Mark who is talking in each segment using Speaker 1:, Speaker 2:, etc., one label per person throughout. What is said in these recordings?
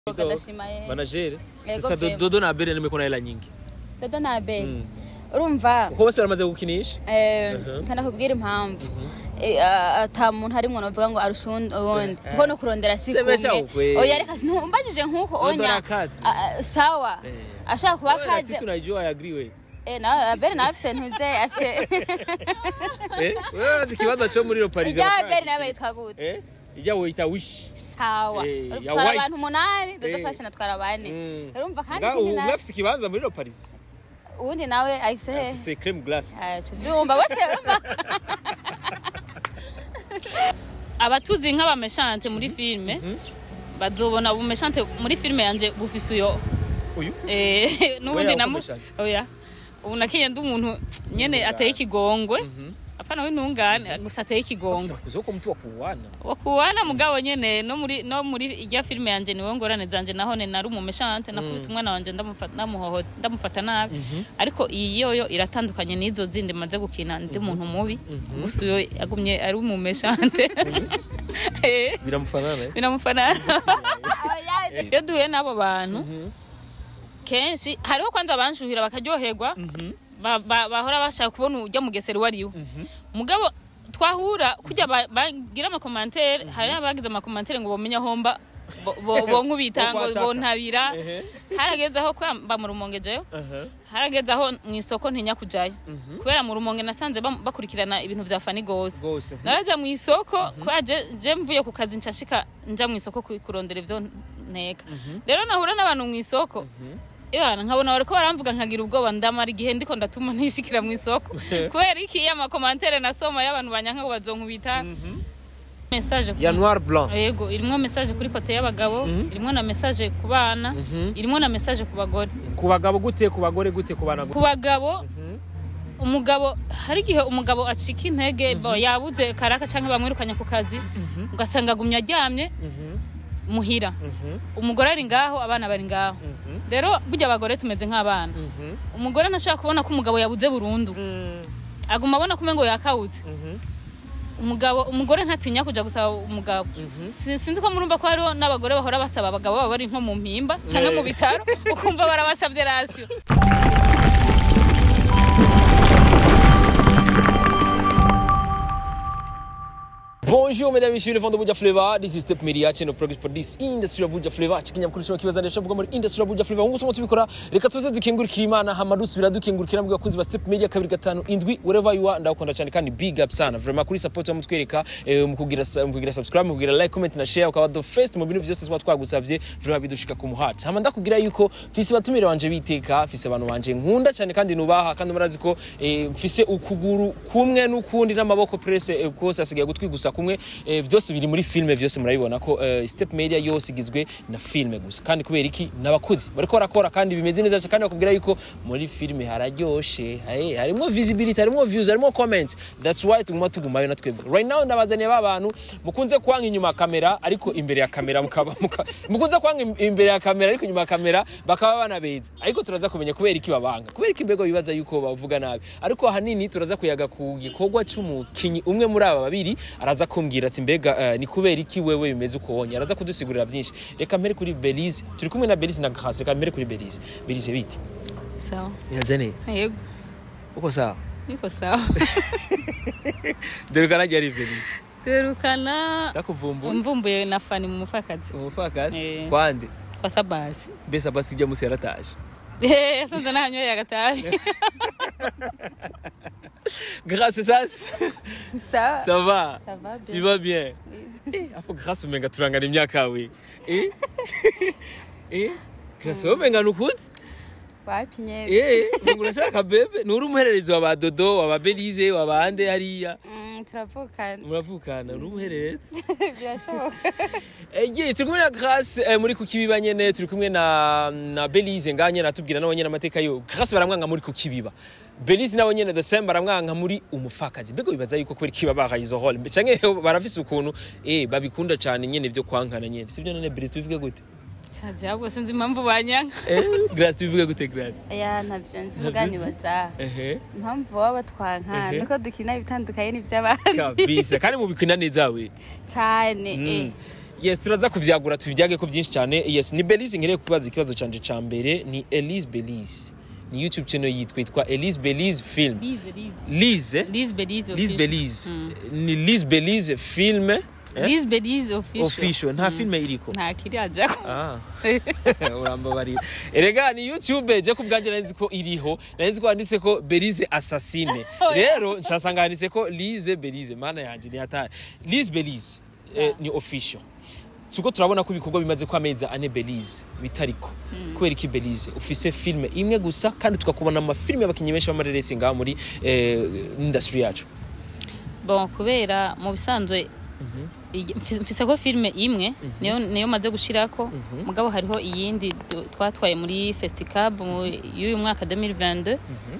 Speaker 1: Mboga ndashima ye
Speaker 2: manajere
Speaker 1: Yego
Speaker 2: sasa
Speaker 1: pe.
Speaker 2: dodo na abere nimeko na hela nyingi
Speaker 1: dodo na abeli
Speaker 2: Mm.
Speaker 1: urumva
Speaker 2: uko bose baramaze gukinisha
Speaker 1: eh,
Speaker 2: Mhm.
Speaker 1: nkanakubwira impamvu Eh, ah, ata muntu harimwo novuga ngo arusha uwundi uwundi kuko no kurondera si
Speaker 2: Semesha
Speaker 1: kumwe
Speaker 2: ukwe.
Speaker 1: oya reka ntumbagije nk'uko
Speaker 2: Dodo
Speaker 1: onya
Speaker 2: arakazi.
Speaker 1: Ah, ah, sawa
Speaker 2: Eh.
Speaker 1: ashaka kuba
Speaker 2: Wewe
Speaker 1: kaje
Speaker 2: Natisi unajua I agree we
Speaker 1: eh na abeli nawe afise ntuze afise
Speaker 2: eh wewe urazi ikibanza cyo muri Paris
Speaker 1: ijya abeli nawe yitwa gute
Speaker 2: eh ijya wita wish
Speaker 1: sawa
Speaker 2: Eh, ya
Speaker 1: dutwara
Speaker 2: white.
Speaker 1: abantu umunani dodo
Speaker 2: Eh.
Speaker 1: fashion atwara bane
Speaker 2: Mm.
Speaker 1: urumva kandi
Speaker 2: Nga
Speaker 1: ikindi
Speaker 2: ubu
Speaker 1: nawe
Speaker 2: mwafise ikibanza muri Paris
Speaker 1: uwundi nawe afise hehe
Speaker 2: afise creme glace
Speaker 1: byumva bose urumva
Speaker 3: abatuzi nk'abameshante muri filime
Speaker 2: Mhm.
Speaker 3: bazobona ubumeshante muri filime yanje bufise uyo
Speaker 2: uyu
Speaker 3: Eh, n'ubundi
Speaker 2: Oya,
Speaker 3: namu
Speaker 2: ukomeshante.
Speaker 3: oya ubu nakiye ndi umuntu nyene ateye ikigongwe
Speaker 2: Mhm.
Speaker 3: apana w'intungane gusa ateye ikigongwe
Speaker 2: kuzoko mtu wa kuwana
Speaker 3: wakuwana mugabo nyene no muri no muri irya filime yanje niwe ngorane zanje naho ne nari umumeshante nakubita umwana wanje ndamufata ndamuhoho ndamufata nabi ariko iyi yoyo iratandukanye n'izo zindi maze gukina ndi umuntu mubi gusa uyo yagumye ari umumeshante Eh,
Speaker 2: biramufanana eh?
Speaker 3: binamufanana iyo duhuye n'abo bantu
Speaker 2: Mhm.
Speaker 3: kenshi hariho kwanza abanshuhira bakaryoherwa
Speaker 2: Mhm.
Speaker 3: ba- ba- bahora bashaka kubona ujya mugesera uwo ariwe
Speaker 2: Mhm.
Speaker 3: mugabo twahura kujya ba- bagira amakomantere hari abagize amakomantere ngo bamenye aho mba bo- bo- bonkubita
Speaker 2: Bo
Speaker 3: ngo
Speaker 2: kwataka.
Speaker 3: bontabira
Speaker 2: Ehe.
Speaker 3: harageze aho kwamba mu rumonge jeyo
Speaker 2: Aha.
Speaker 3: harageze aho mu isoko ntinya kujayo
Speaker 2: Mhm.
Speaker 3: kubera mu rumonge nasanze bam- bakurikirana ibintu vya fani gose
Speaker 2: Gose.
Speaker 3: naraja mu isoko kubera je je mvuye ku kazi nshashika nja mu isoko ku- kurondera ivyo nteka rero nahura n'abantu mu isoko Yana nkabona bariko baramvuga nkagira ubwoba ndamara igihe ndiko ndatuma ntishikira mu isoko kubera iki iyo amakomantere nasoma y'abantu banyanka ngo bazonkubita
Speaker 2: Mhm.
Speaker 3: message ku-
Speaker 2: ya noir blanc
Speaker 3: yego irimwo message kuri kote y'abagabo
Speaker 2: Mhm.
Speaker 3: irimwo na message ku bana
Speaker 2: Mhm.
Speaker 3: irimwo na message ku bagore
Speaker 2: ku bagabo gute ku bagore gute ku bana
Speaker 3: ku
Speaker 2: gute
Speaker 3: bagabo
Speaker 2: Mhm.
Speaker 3: umugabo hari igihe umugabo acika intege bo yabuze karaka cyangwa bamwirukanye ku kazi
Speaker 2: Mhm.
Speaker 3: ugasanga agumye aryamye
Speaker 2: Mhm.
Speaker 3: muhira
Speaker 2: Mhm.
Speaker 3: umugore ari ngaho abana bari ngaho
Speaker 2: Mhm.
Speaker 3: rero burya abagore tumeze nk'abana
Speaker 2: Mhm.
Speaker 3: umugore ntashobora kubona ko umugabo yabuze burundu
Speaker 2: Mhm.
Speaker 3: aguma abona ko umengo yakawutse
Speaker 2: Mhm.
Speaker 3: umugabo umugore ntatinya kuja gusaba umugabo
Speaker 2: Mhm.
Speaker 3: Si- sinzi ko murumva ko hariho n'abagore bahora basaba abagabo baba bari nko mu mpimba canke mu
Speaker 2: Eh.
Speaker 3: bitaro ukumva barabasavye rasiyo
Speaker 2: Bonjour mesdames et messieurs, le vent de Buja Flavor. This is Step Media channel progress for this industry of Buja Flavor. Chikinyamukuru cyo kibaza ndetse muri industry of Buja Flavor. Nguko tumo tubikora. Reka tuze dukengurikira Imana hama dusubira dukengurikira mu bakunzi ba Step Media kabiri gatanu indwi wherever you are ndakunda cyane kandi big up sana. Vraiment kuri support wa mutwereka eh, mu kugira mu kugira subscribe mu kugira like comment na share ukaba the first mu bintu byose twa twagusavye vraiment bidushika ku muhati. Hama ndakubwira yuko fisi batumire wanje biteka fisi abantu banje nkunda cyane kandi nubaha kandi murazi ko eh, mfise ukuguru kumwe n'ukundi n'amaboko presse eh, kose asigaye gutwi gusa kumwe eh, byose biri muri filme byose murabibona ko eh, step media yose igizwe na filme gusa kandi kubera iki n'abakuzi bariko barakora kandi bimeze neza cyane kandi bakubwira yuko muri filme hararyoshe hey, harimo visibility harimo views harimo comments that's why tuguma tugumayo na twebwe right now ndabazaniye ba bantu mukunze kwanga inyuma ya kamera ariko imbere ya kamera mukaba muka- mukunze kwanga im- imbere ya kamera ariko inyuma ya kamera bakaba banabeza ariko turaza kumenya kubera iki babanga kubera iki mbego bibaza yuko bavuga nabi ariko ahanini turaza kuyaga ku gikorwa c'umukinyi umwe muri aba babiri araza kumbwira ati mbega eh, ni kubera iki wewe bimeze uko wonye araza kudusigurira byinshi reka mbere kuri Belize turi kumwe na Belize na Grace reka mbere kuri Belize Belize biti
Speaker 3: sawa
Speaker 2: yaze neza
Speaker 3: yego
Speaker 2: uko sawa
Speaker 3: niko sawa
Speaker 2: dore kana ari Belize
Speaker 3: twerukana
Speaker 2: ndakuvumbuye
Speaker 3: mvumbuye na fani mu mufakazi
Speaker 2: umufakazi
Speaker 3: Eh.
Speaker 2: kwande
Speaker 3: kwa sabasi
Speaker 2: mbese basi ijya musi yarataje
Speaker 3: yasanze nahanyoye agatabi
Speaker 2: Grace sasa
Speaker 1: ça
Speaker 2: ça va
Speaker 1: ça va
Speaker 2: tu
Speaker 1: bien
Speaker 2: vas bien eh afu Grace umenga turangana imyaka yawe eh eh Grace umenga nukuzi
Speaker 1: wapi nyene
Speaker 2: eh ngo urashaka bebe nuri umuhererezi wa ba Dodo wa ba Belize wa ba Ande hariya
Speaker 1: Mm, turavukana
Speaker 2: muravukana uri umuhererezi
Speaker 1: birashoboka
Speaker 2: Ege turi kumwe na Grace eh, muri kukibiba nyene turi kumwe na na Belize nganye natubwira nabo nyene amateka yo Grace baramwanga muri kukibiba Belize nabo nyene the same baramwanga muri umufakazi mbego bibaza yuko kweri kiba bahaye izo role canke barafise ukuntu eh babikunda cane nyene vyo kwankana nyene sivyo none Belize tubivuge gute
Speaker 3: caje ahubwo sinzi impamvu banyanka
Speaker 2: eh Grace tubivuge gute Grace
Speaker 1: ya ntavyo nzi
Speaker 2: Ntavyo
Speaker 1: muga
Speaker 2: uzi?
Speaker 1: nibaza
Speaker 2: ehe
Speaker 1: impamvu baba batwanka
Speaker 2: Ehe.
Speaker 1: nuko dukina ibitandukanye n'ivy'abandi
Speaker 2: kabisa kandi mubikina neza we
Speaker 1: cane
Speaker 2: Mm.
Speaker 1: eh
Speaker 2: yes turaza kuvyagura tubiryage ko byinshi cyane yes ni Belize ngereye kubaza ikibazo canje ca mbere ni Elise Belize ni YouTube channel yitwa yitwa Elise Belize film
Speaker 3: Lize, Lize.
Speaker 2: Lize
Speaker 3: Lize Belize
Speaker 2: Lize
Speaker 3: official.
Speaker 2: Belize
Speaker 3: Mm.
Speaker 2: ni Lize Belize film eh?
Speaker 3: Lize Belize official.
Speaker 2: official nta filme iriko
Speaker 3: nta kiri ajako
Speaker 2: Ah. urambabarira erega ni youtube je ku bwanjye nari nzi ko iriho nari nzi ko handitse ko belize assassine rero nshasanga handitse ko lize belize mana yanje ni hatari lize belize eh, ni official tuko turabona ko ibikorwa bimaze ko amezi ane belize bitariko kubera iki belize ufise filme imwe gusa kandi tukakubona amafilme y'abakinnyi benshi b'amareresi ngaha muri eh, industry yacu
Speaker 3: bon kubera mu bisanzwe iyi- mfise mfise ko filime imwe niyo niyo maze gushirako mugabo hariho iyindi du- twatwaye muri festicab mu- y'uyu mwaka 2022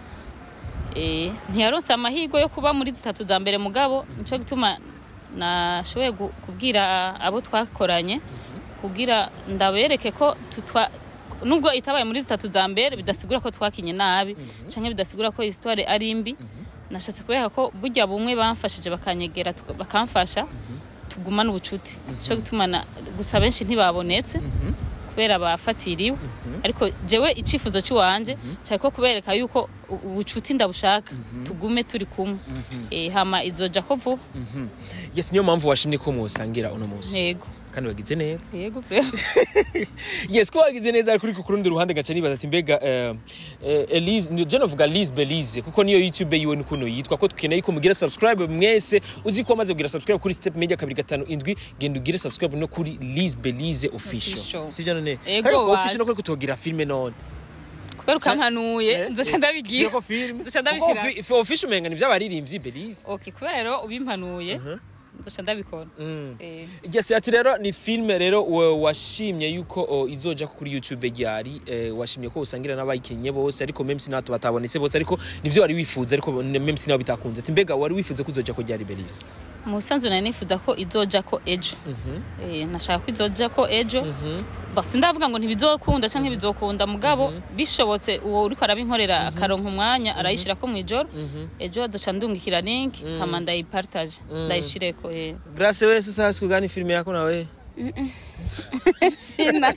Speaker 3: eh ntiyaronse amahirwe yo kuba muri zitatu za mbere mugabo nico gituma nashoboye gu- kubwira abo twakoranye kugira ndabereke ko tutwa nubwo itabaye muri zitatu za mbere bidasigura ko twakinye nabi canke bidasigura ko histoire ari mbi nashatse kubereka ko burya bumwe bamfashije bakanyegera tuka- bakamfasha tugumana ubucuti cyo gutuma na- gusa benshi ntibabonetse kubera bafatiriwe ariko jewe icifuzo cy'iwanje cyari ko kubereka yuko u- ubucuti ndabushaka tugume turi kumwe Eh, hama izoja ko vuba
Speaker 2: yes niyo mpamvu washimye ko musangira uno munsi
Speaker 3: yego
Speaker 2: kandi wagize neza
Speaker 3: yego pe
Speaker 2: yes ko wagize neza ariko ku rundi ruhande gaca nibaza ati mbega eh, eh, Elise ni- je navuga Lise Belize kuko niyo YouTube yiwe ni kuno yitwa ko tukeneye ko mugira subscribe mwese uzi ko amaze kugira subscribe kuri Step Media kabiri gatanu indwi genda ugire subscribe no kuri Lise Belize official
Speaker 3: Official.
Speaker 2: sivyo none
Speaker 3: Ego,
Speaker 2: kandi ko
Speaker 3: waje.
Speaker 2: official no kuri kutogira filme none
Speaker 3: kubera ukampanuye nzoca ndabigira
Speaker 2: ko film
Speaker 3: Nzoca ndabishira.
Speaker 2: Kuko fi- official umenga ni vy'abaririmbyi Belize
Speaker 3: okay kubera rero ubimpanuye
Speaker 2: Mhm.
Speaker 3: nzoca ndabikora
Speaker 2: Mm.
Speaker 3: Eh,
Speaker 2: Yes, ati rero ni filme rero wa- washimye yuko o, izoja kuri YouTube ryari eh, washimye ko usangira n'abayikinnye bose ariko meme sinato batabonetse bose ariko nivyo wari wifuza ariko meme sinabo bitakunze ati mbega wari wifuza ko izoja ko ryari Belize
Speaker 3: mu busanzwe nari nifuza ko izoja ko ejo Eh, nashaka ko izoja ko ejo Ba- sindavuga ngo ntibizokunda canke ntibizokunda mugabo bishobotse uwo uriko arabinkorera akaronka umwanya arayishirako mw'ijoro ejo azoca ndungikira link hama ndayipartage ndayishireko eh.
Speaker 2: Grace wewe sasa siku gani filme yako na wewe
Speaker 1: sina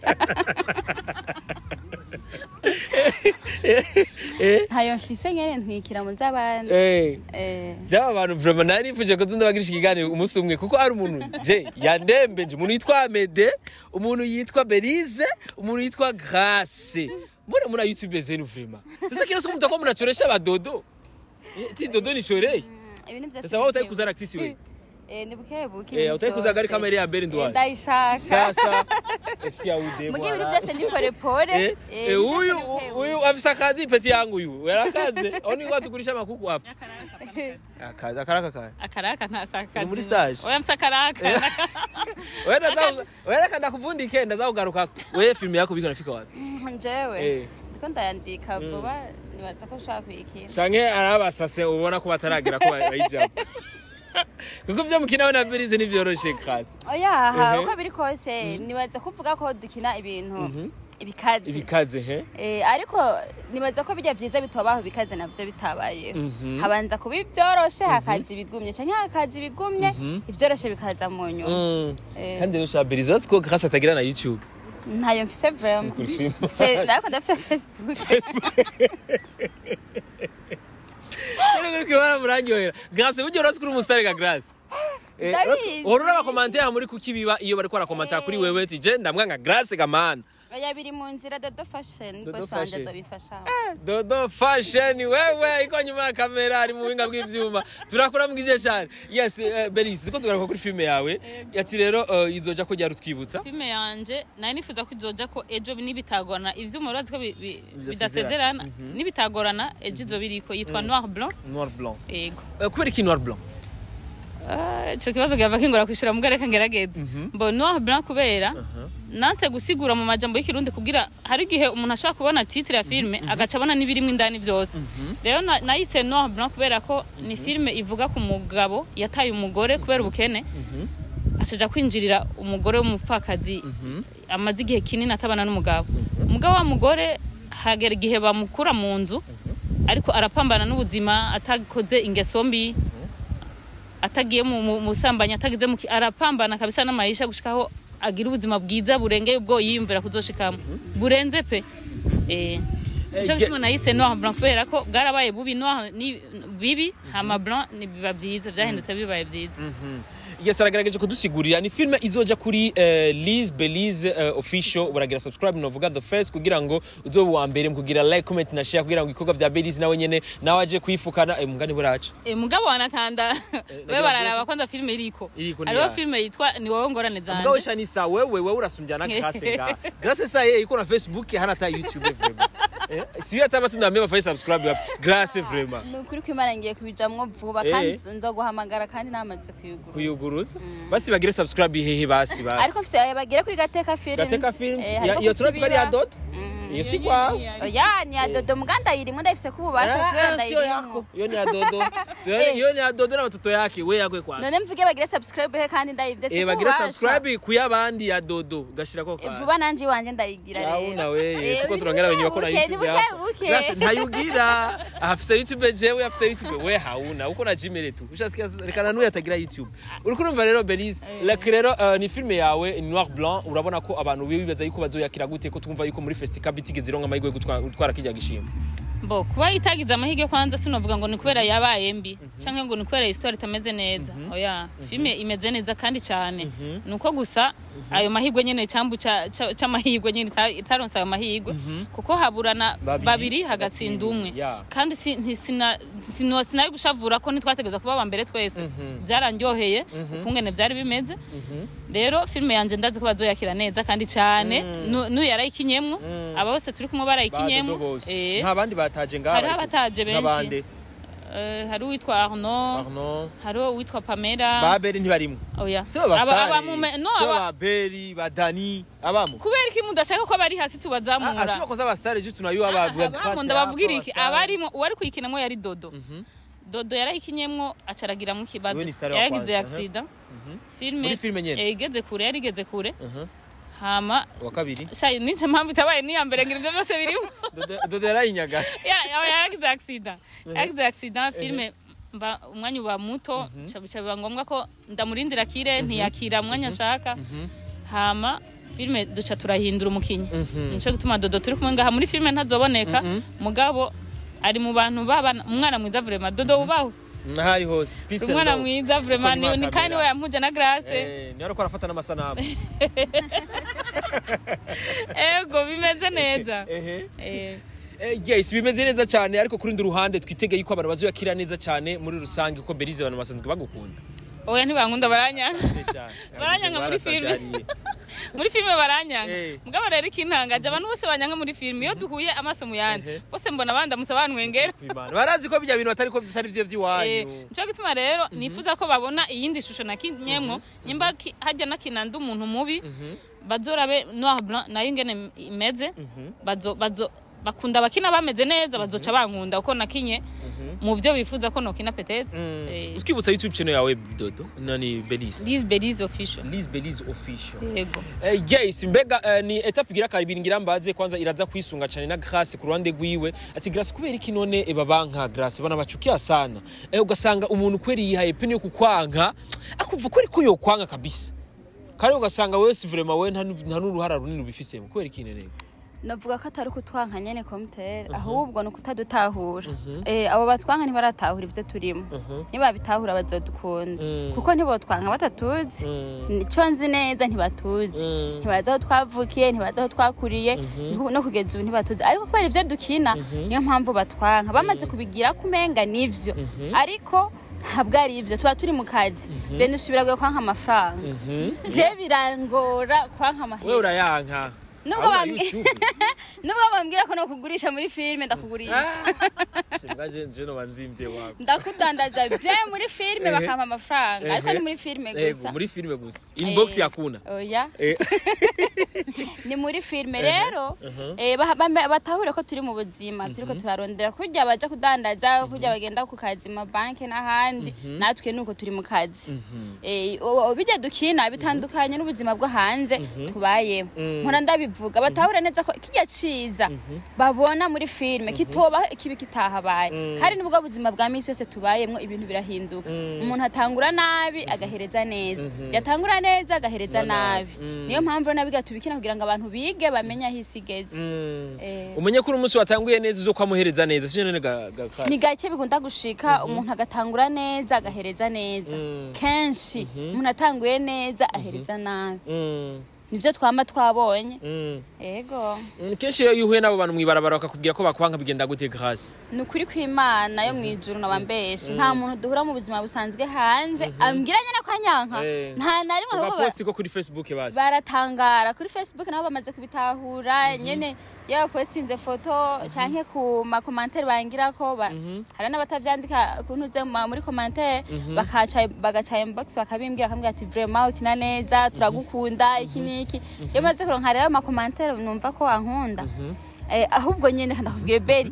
Speaker 1: ntayo mfise nyene ntwikira mu z'abandi
Speaker 2: eh
Speaker 1: Eh,
Speaker 2: Jaba abantu vraiment nari nifuje ko tundabagirisha ikiganiro umunsi umwe kuko ari umuntu je yandembeje umuntu yitwa Amede umuntu yitwa Belize umuntu yitwa Grace mbona muna YouTube zenu vraiment sasa kila siku mtakuwa mnachoresha badodo Eh, ti dodo ni shorei
Speaker 1: mm, ibintu vyose
Speaker 2: sasa wewe utaki
Speaker 1: bikebuke.
Speaker 2: kuzana actrice wewe
Speaker 1: Eh, ni bukebuke
Speaker 2: eh
Speaker 1: ibintu
Speaker 2: utaki kuzaga ari
Speaker 1: vyose.
Speaker 2: kamera ya mbere
Speaker 1: Eh,
Speaker 2: ndwara
Speaker 1: ndayishaka
Speaker 2: sasa eskiya ude
Speaker 1: muga ibintu vyose ndi porepore
Speaker 2: eh eh, huyu huyu afisa kazi peti yangu huyu yarakaze oni kwa tukurisha makuku hapa akaza akaraka kaya
Speaker 3: akaraka ntasaka
Speaker 2: Ni muri stage?
Speaker 3: oya msa akaraka
Speaker 2: wewe ndaza wewe kanda kuvundike ndaza kugaruka wewe filmu yako biko nafika wapi
Speaker 1: njewe
Speaker 2: eh
Speaker 1: ndiko ndayandika vuba nibaza ko ushaka kuyikina
Speaker 2: sange arabasase ubona ko bataragera ko bayijamo kuko byo mukina we na Belize nivyoroshe kasi
Speaker 1: oyaha
Speaker 2: Ehe.
Speaker 1: uko biri kose nibaza kuvuga ko dukina ibintu
Speaker 2: Mhm.
Speaker 1: ibikazi
Speaker 2: ibikaze he
Speaker 1: Eh, ariko nibaza ko bijya byiza bitobaho bikaze navyo bitabayeho
Speaker 2: Mhm.
Speaker 1: habanza kuba ibyoroshe hakaza ibigumye canke hakaza ibigumye
Speaker 2: Mhm.
Speaker 1: ibyoroshe bikaza mu nyuma
Speaker 2: Mm.
Speaker 1: Eh.
Speaker 2: kandi rero sha Belize uzi ko grâce atagira na YouTube
Speaker 1: ntayo mfise vraiment
Speaker 2: Kuri film.
Speaker 1: Se- ariko ndafise facebook
Speaker 2: rero kuri kwibara murangyohera grâce buryo urazi kuri umusitari ga grâce Eh,
Speaker 1: Ndabizi.
Speaker 2: uhora urabakomantere muri kuki biba iyo bariko barakomanta kuri wewe ati je ndamwanga grâce gamana
Speaker 1: oya biri mu nzira dodo fashion
Speaker 2: Dodo
Speaker 1: bose wanje
Speaker 2: Fashion.
Speaker 1: azobifasha
Speaker 2: dodo fashion wewe iko nyuma ya kamera ari mu buhinga bw'ivyuma turakora mbwije cyane yes uh, Belize ko tugaruka kuri filme yawe ati rero uh, izoja ko ryari utwibutsa
Speaker 3: filime yanje nari nifuza ko izoja ko ejo nibitagorana ivyuma urazi ko bi- bi-
Speaker 2: Bidasezerana.
Speaker 3: bidasezerana nibitagorana ejo izoba iriko yitwa noir blanc
Speaker 2: noir blanc
Speaker 3: yego
Speaker 2: uh, kubera iki noir blanc
Speaker 3: Ah, ico kibazo gava kingora kwishura mugabo reka ngerageze mbo noir blanc kubera nanse gusigura mu majambo y'ikirundi kugira hari igihe umuntu ashobora kubona titre ya filime agaca abona n'ibirimo indani byose rero na- nayise noir blanc kubera ko ni filime ivuga ku mugabo yataye umugore kubera ubukene ashaja kwinjirira umugore w'umupfakazi amaze igihe kinini atabana n'umugabo umugabo wa mugore hagera igihe bamukura mu nzu ariko arapambana n'ubuzima atakoze ingeso mbi atagiye mu mu- mu busambanyi atagize mu ki- arapambana kabisa n'amayisha gushikaho agire ubuzima bwiza burengeye ubwo yiyumvira kuzoshikamo burenze pe eh Nico
Speaker 2: Eh,
Speaker 3: gituma nahise noir blanc kubera ko bwarabaye bubi noir ni bibi hama blanc ni biba byiza byahindutse bibaye byiza
Speaker 2: yes aragerageje kudusigurira ni filme izoja kuri uh, Liz Belize uh, official uragira subscribe novuga the first kugira ngo uzobe wa mbere mu kugira like comment na share kugira ngo ibikorwa vya Belize nawe nyene nawe aje kwifukana eh, mugani buraca
Speaker 3: Eh, mugabo wanatanda we
Speaker 2: nagira
Speaker 3: bararaba kwanza filme iriko
Speaker 2: Iriko ni
Speaker 3: hariho
Speaker 2: yayo.
Speaker 3: filme yitwa ni wowe ngorane
Speaker 2: mugabo
Speaker 3: zanje
Speaker 2: shanisa wewe wewe urasumbya na Grace nga Grace sa yeye iko na Facebook hana hata YouTube vraiment eh siyo hata batu ndambe bafanye subscribe wapi Grace vraiment
Speaker 1: ni ukuri ko imana ngiye kubijamwo vuba
Speaker 2: Eh.
Speaker 1: kandi nzoguhamagara kandi namaze kuyigura
Speaker 2: kuyuguruza basi bagire subscribe hehe basi basi
Speaker 1: ariko mfise ayo bagera kuri gateka films
Speaker 2: Gateka Films
Speaker 1: Eh,
Speaker 2: ya-
Speaker 1: hariko
Speaker 2: iyo turatsi bari ya
Speaker 1: kutubira.
Speaker 2: Dodo
Speaker 1: Mm.
Speaker 2: iyo si kwawe
Speaker 1: oya ni ya dodo muganda yirimo ndayifise ko ububasha kubera
Speaker 2: Ah, sio
Speaker 1: ndayirimwo
Speaker 2: yako iyo ni ya Dodo
Speaker 1: Eh.
Speaker 2: iyo ni ya Dodo na watoto yake we yakwe kwa
Speaker 1: none mvuge bagire subscribe he kandi ndayivye
Speaker 2: eh bagire subscribe kuyabandi ya Dodo gashira kwa
Speaker 1: vuba nanje iwanje ndayigira
Speaker 2: yauna
Speaker 1: rero
Speaker 2: we
Speaker 1: Eh,
Speaker 2: tuko
Speaker 1: ni
Speaker 2: turongera
Speaker 1: buke
Speaker 2: wenye wako na
Speaker 1: buke, ni
Speaker 2: YouTube
Speaker 1: buke
Speaker 2: yako
Speaker 1: buke.
Speaker 2: Grace ntayugira afise YouTube jewe afise YouTube we hauna uko na Gmail tu ushasikia rekana nuya atagira YouTube uriko urumva rero Belize like rero uh, ni filme yawe ni noir blanc urabona ko abantu bibaza yuko bazoyakira gute ko twumva yuko muri festival bitigeze ironka amahirwe yo gutwara gutwara kijya gishimwe
Speaker 3: bo kuba itagize amahirwe kwanza sinovuga ngo ni kubera yabaye mbi canke ngo ni kubera histoire itameze neza oya filme imeze neza kandi cyane nuko gusa ayo mahirwe nyene cyambu ca- ca- c'amahirwe nyene ita- itaronse ayo mahirwe kuko haburana
Speaker 2: Babiri,
Speaker 3: babiri hagatsinda umwe
Speaker 2: yeah.
Speaker 3: kandi si- nti- sina- sino- sinari gushavura ko ntitwategeza kuba aba mbere twese byarandyoheye ukungene byari bimeze rero filme yanje ndazi ko bazoyakira neza kandi cyane Nu- n'uyu yarayikinyemwo aba bose turi kumwe barayikinyemwo Eh.
Speaker 2: nta bandi bataje ngaha
Speaker 3: Hariho
Speaker 2: barikuze.
Speaker 3: abataje benshi.
Speaker 2: Nk'abande?
Speaker 3: Eh, hari uwitwa Arnaud
Speaker 2: Arnaud
Speaker 3: hari uwitwa Pamela
Speaker 2: baberi ntibarimwo
Speaker 3: oya
Speaker 2: sibo ba
Speaker 3: Aba-
Speaker 2: stars
Speaker 3: aba mume- no
Speaker 2: sibo
Speaker 3: aba
Speaker 2: ba beri ba dani abamo
Speaker 3: kubera iki mudashaka ko bari hasi
Speaker 2: Ah,
Speaker 3: tubazamura
Speaker 2: asibo koza ba stars juste tunayuwa ba
Speaker 3: abamo ndabavugira iki abarimo uwari kuyikinamo yari dodo dodo yarayikinyemwo acaragira mu kibazo
Speaker 2: Wewe ni star wa
Speaker 3: yaragize
Speaker 2: kwanza,
Speaker 3: accident filme
Speaker 2: Muri filme nyene?
Speaker 3: eh, igeze kure yari igeze kure hama
Speaker 2: wa kabiri
Speaker 3: shayi nico mpamvu itabaye niya mbere ngira ivyo byose birimo
Speaker 2: Dodo- dodo yarayinyaga
Speaker 3: Ya- ya- yaragize accident yaragize accident filme mba umwanya uba muto ca bica biba ngombwa ko ndamurindira kire ntiyakira umwanya nshaka hama filme duca turahindura umukinyi nico gituma dodo turi kumwe ngaha muri filme ntazoboneka mugabo ari mu bantu babana umwana mwiza vraiment dodo wubaho
Speaker 2: nahari hose peace and
Speaker 3: umwana
Speaker 2: love.
Speaker 3: mwiza vraiment
Speaker 2: Kuko
Speaker 3: ni
Speaker 2: ni
Speaker 3: ni kandi we
Speaker 2: kamera.
Speaker 3: yampuje na grace
Speaker 2: Eh, niyo ariko arafata n'amasanamu
Speaker 3: ego bimeze neza
Speaker 2: ehe
Speaker 3: Eh,
Speaker 2: Eh, yes bimeze neza cyane ariko kuri rundi ruhande twitege yuko abantu bazoyakira neza cyane muri rusange kuko Belize abantu basanzwe bagukunda
Speaker 3: oya ntibankunda baranyanga
Speaker 2: Eh, cyane.
Speaker 3: Baranyanga muri
Speaker 2: Barasavye
Speaker 3: filme.
Speaker 2: hariya.
Speaker 3: muri filme baranyanga
Speaker 2: Eh.
Speaker 3: mugabo rero ikintangaje abantu bose banyanga muri filme iyo duhuye amaso mu yandi
Speaker 2: Ehe.
Speaker 3: bose mbona bandamutse banwengera
Speaker 2: Kwimana. barazi ko bijya bintu batari ko bitari byo
Speaker 3: Eh,
Speaker 2: by'iwanyu
Speaker 3: nico gituma rero nifuza ko babona iyindi shusho nakinyemwo nyimba ki- hajya nakinanda umuntu mubi bazorabe noir blanc nayo ingene imeze bazo bazo bakunda abakina bameze neza bazoca bankunda uko nakinye mu byo bifuza ko nokina petete Eh.
Speaker 2: ukibutsa youtube channel yawe dodo nani Belize
Speaker 3: Liz Belize official
Speaker 2: Liz Belize official
Speaker 3: yego
Speaker 2: Eh, yes mbega eh, ni etape igira kabiri ngira mbaze kwanza iraza kwisunga cyane na Grace ku ruhande rwiwe ati Grace kubera iki none eba banka Grace bana bachukia sana eh, ugasanga umuntu kweri yihaye peni yo kukwanka akumva kweri ko yokwanga kabisa kare ugasanga wewe si vraiment we nta nu- nta n'uruhara runini ubifisemo kubera iki nene
Speaker 1: navuga ko atari ukutwanka nyene komutere ahubwo ni ukutadutahura Eh, abo batwanka ntibaratahura ivyo turimo nibabitahura bazodukunda
Speaker 2: Mm.
Speaker 1: kuko ntibotwanka batatuzi nico nzi neza ntibatuzi
Speaker 2: Mm.
Speaker 1: ntibazi aho twavukiye ntibazi aho twakuriye no- no kugeza ubu ntibatuzi ariko kubera ivyo dukina niyo mpamvu batwanka bamaze kubigira kumenga nivyo ariko ntabwo ari ivyo tuba turi mu kazi bene usubira kwanka amafaranga je birangora kwanka
Speaker 2: wewe
Speaker 1: amahera
Speaker 2: urayanka
Speaker 1: Nubwo
Speaker 2: Ahubwo
Speaker 1: bambwi-
Speaker 2: YouTube.
Speaker 1: nubwo bambwira ko nokugurisha muri filime ndakugurisha
Speaker 2: Shinga je je no banzimvye wako
Speaker 1: ndakudandaza je muri filime
Speaker 2: Ehe.
Speaker 1: bakampa amafaranga ariko
Speaker 2: Ehe.
Speaker 1: ni muri filime
Speaker 2: Ego,
Speaker 1: gusa
Speaker 2: muri filime gusa inbox
Speaker 1: Eh,
Speaker 2: yakuna
Speaker 1: oya
Speaker 2: Eh.
Speaker 1: ni muri filime rero eh, baha- bame- batahure ko turi mu buzima turiko turarondera kurya baja kudandaza kurya bagenda ku kazi mu banki n'ahandi natwe nuko turi mu kazi Eh, o- o- bijya dukina bitandukanye n'ubuzima bwo hanze tubayemo nkora ndabivuga novuga batahura neza ko kirya ciza babona muri filime kitoba kibi kitahabaye
Speaker 2: Mm.
Speaker 1: kandi nubwo buzima bwa misi yose tubayemwo ibintu birahinduka
Speaker 2: Mm.
Speaker 1: umuntu atangura nabi agahereza neza
Speaker 2: Mhm.
Speaker 1: yatangura neza agahereza
Speaker 2: Na nabi.
Speaker 1: nabi
Speaker 2: Mm.
Speaker 1: niyo mpamvu rero nabiga tubikina kugira ngo abantu bige bamenye aho isi igeze
Speaker 2: Mm.
Speaker 1: Eh.
Speaker 2: umenye ko uri umunsi watanguye neza uzo kwamuhereza neza sije none ga, ga kasi.
Speaker 1: ni gake bikunda gushika umuntu agatangura neza agahereza neza
Speaker 2: Mm.
Speaker 1: kenshi umuntu atanguye neza ahereza nabi
Speaker 2: Mm.
Speaker 1: nivyo twama twabonye
Speaker 2: Mm.
Speaker 1: ego
Speaker 2: Mm, kenshi iyo uhuye n'abo bantu mwibarabara bakakubwira ko bakwanga bigenda gute grâce
Speaker 1: ni ukuri kw'imana yo mw'ijuru nabambeshe nta muntu duhura mu buzima busanzwe hanze ambwira nyene ko anyanka
Speaker 2: Eh.
Speaker 1: nta na rimwe ahubwo ba-
Speaker 2: posti ko kuri facebook basi
Speaker 1: baratangara kuri facebook nabo bamaze kubitahura nyene iyo bapostinze foto canke ku makomantere bangirako ba-
Speaker 2: Mhm.
Speaker 1: hari n'abatavyandika kuntuze muri komantere
Speaker 2: Mhm.
Speaker 1: bakaca bagaca inbox bakabimbwira bakambwira ati vraiment ukina neza turagukunda iki n'iki iyo maze kuronka rero amakomantere numva ko ankunda
Speaker 2: Mhm.
Speaker 1: Eh, ahubwo nyene ndakubwire beri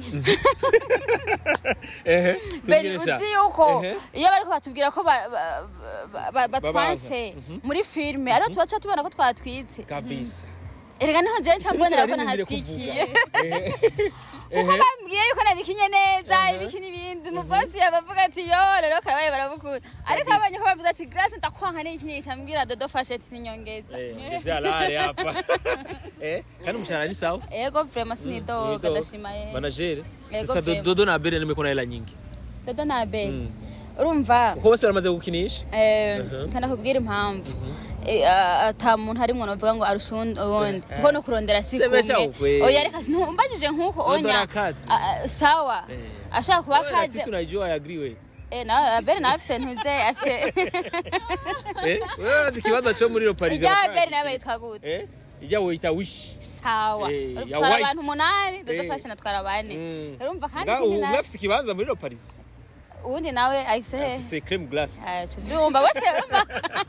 Speaker 2: ehe
Speaker 1: beri
Speaker 2: tubwire sha.
Speaker 1: uzi yuko
Speaker 2: Ehe.
Speaker 1: iyo bariko batubwira ko ba- ba- ba- ba- batwanse
Speaker 2: Mhm.
Speaker 1: muri filime ariho tuba tuba tubona ko twatwitse
Speaker 2: kabisa
Speaker 1: erega niho jewe nca mbonera ko
Speaker 2: Sinzi
Speaker 1: nahatwikiye
Speaker 2: Ehe. Ehe.
Speaker 1: bambwiye yuko nabikinye neza ibiki n'ibindi umubosi yabavuga ati yo rero karabaye baramukunda ariko
Speaker 2: Kabisa.
Speaker 1: abonye ko bavuze ati grace ndakwanka n'iki n'iki ambwira dodo fashe ati ninyongeza
Speaker 2: Eh, ngeze alare hapa eh kandi umushahara ni sawa
Speaker 1: ego vraiment sinidoga
Speaker 2: Nidoga.
Speaker 1: ndashima ye
Speaker 2: managere
Speaker 1: Yego
Speaker 2: sasa
Speaker 1: vrema.
Speaker 2: dodo na bere nimeko na hela nyingi
Speaker 1: dodo na be
Speaker 2: Mm.
Speaker 1: urumva
Speaker 2: uko bose baramaze gukinisha
Speaker 1: eh,
Speaker 2: Mhm.
Speaker 1: kanakubwira impamvu Eh, ah, ata muntu harimwo novuga ngo arusha uwundi uwundi
Speaker 2: Eh.
Speaker 1: kuko no kurondera si
Speaker 2: Semesha
Speaker 1: kumwe
Speaker 2: ukwe.
Speaker 1: oya reka ntumbajije nk'uko
Speaker 2: Dodo
Speaker 1: onya
Speaker 2: arakazi.
Speaker 1: Ah, ah, sawa
Speaker 2: Eh.
Speaker 1: ashaka kuba
Speaker 2: Wewe
Speaker 1: akazi
Speaker 2: Latisi unajua I agree we
Speaker 1: Eh, na beri nawe afise ntuze afise
Speaker 2: eh wewe urazi ikibanza cyo muri Paris
Speaker 1: ijya beri nawe yitwa gute
Speaker 2: eh ijya wita wish
Speaker 1: sawa
Speaker 2: Eh, ya
Speaker 1: dutwara
Speaker 2: white.
Speaker 1: abantu umunani
Speaker 2: Eh.
Speaker 1: dudufashe natwara bane
Speaker 2: Mm.
Speaker 1: urumva kandi
Speaker 2: Nga
Speaker 1: ikindi
Speaker 2: ubu
Speaker 1: nawe
Speaker 2: mwafise ikibanza muri Paris
Speaker 1: uwundi nawe afise he
Speaker 2: afise creme glace
Speaker 1: Ah, tuvyumva bose urumva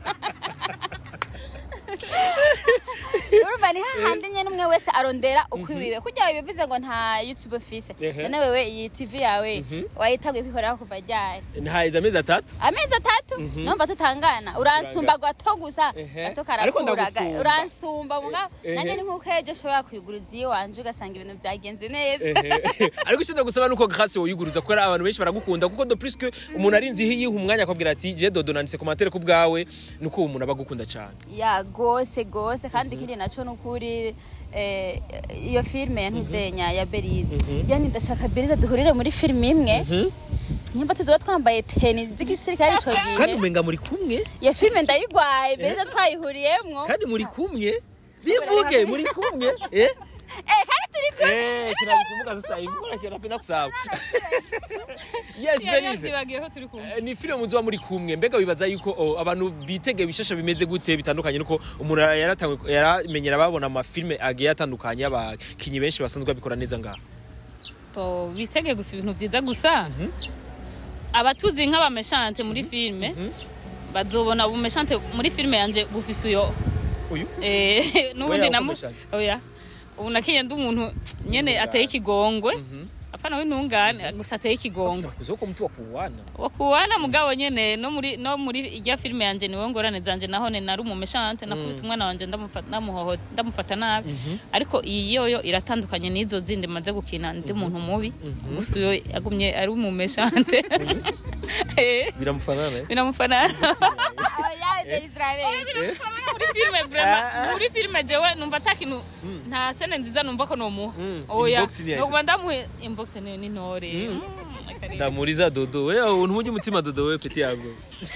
Speaker 1: urumva ni hahandi nyene umwe wese arondera ukwiwiwe kurya bivuze ngo nta youtube ufise
Speaker 2: Ehe.
Speaker 1: none wewe iyi tv yawe
Speaker 2: Mhm.
Speaker 1: wayitaguye kwikorera kuva ryari
Speaker 2: ntaheza amezi atatu
Speaker 1: amezi atatu
Speaker 2: Mhm.
Speaker 1: numva tutangana uransumba gato gusa
Speaker 2: Ehe.
Speaker 1: gato
Speaker 2: Ariko
Speaker 1: karakura
Speaker 2: ndagusumba.
Speaker 1: uransumba mugabo
Speaker 2: Ehe.
Speaker 1: nanjye ni nk'uko ejo ushobora kuyiguruza iyo wanje ugasanga ibintu byagenze neza
Speaker 2: Ehe. ariko icyo ndagusaba nuko grâce woyiguruza kuko abantu benshi baragukunda kuko de plus que umuntu ari nzi yiha umwanya akabwira ati je dodo nanditse commentaire ku bwawe nuko uwo muntu abagukunda cyane
Speaker 1: ya gose gose kandi ikindi naco nukuri eh, iyo filime yantuzenya ya beride
Speaker 2: Mhm.
Speaker 1: yani ndashaka beride duhurire muri filime imwe nimba tuzoba twambaye teni z'igisirikare ico
Speaker 2: kandi
Speaker 1: gihe
Speaker 2: umenga muri kumwe
Speaker 1: iyo filime ndayigwaye beride twayihuriyemwo
Speaker 2: kandi muri kumwe bivuge muri kumwe eh
Speaker 1: eh kandi turi kumwe
Speaker 2: eh kinabikumbuka sasa hivi mbona kinapenda kusahau yes
Speaker 3: yari
Speaker 2: Belize
Speaker 3: yavyibagiye ko turi kumwe
Speaker 2: Eh, ni filime muzuba muri kumwe mbega wibaza yuko oh, abantu bitegeye ibishasha bimeze gute bitandukanye nuko umuntu yaratangwe yaramenyera babona amafilme agiye atandukanye y'abakinyi benshi basanzwe babikora neza ngaha
Speaker 3: Bo, bitege gusa ibintu vyiza gusa abatuzi nk'abameshante muri filime bazobona ubumeshante muri filime yanje bufise uyo
Speaker 2: uyu
Speaker 3: Eh, n'ubundi
Speaker 2: Oya,
Speaker 3: namu
Speaker 2: ukomeshante.
Speaker 3: oya ubu nakinye ndi umuntu nyene ateye ikigongwe apana w'intungane gusa ateye ikigongwe
Speaker 2: kuzoko mtu wa kuwana
Speaker 3: wakuwana mugabo nyene no muri no muri irya filime yanje niwe ngorane zanje nahone nari umumeshante nakubita umwana wanje ndamufata ndamuhoho ndamufata nabi ariko iyi yoyo iratandukanye n'izo zindi maze gukina ndi umuntu mubi gusa uyo yagumye ari umumeshante Eh,
Speaker 2: biramufanana eh?
Speaker 3: binamufana
Speaker 1: oya beride irabeshya
Speaker 3: muri filime vraiment muri filime jewe numva ata kintu nta sene nziza numva ko nomuha
Speaker 2: Mm,
Speaker 3: oya
Speaker 2: inbox ni yahise.
Speaker 3: nokuba ndamuhe inbox ni ni ntore
Speaker 2: Mm.
Speaker 3: Mm, akarere.
Speaker 2: ndamuriza dodo we ntujye umutima dodo we peti yago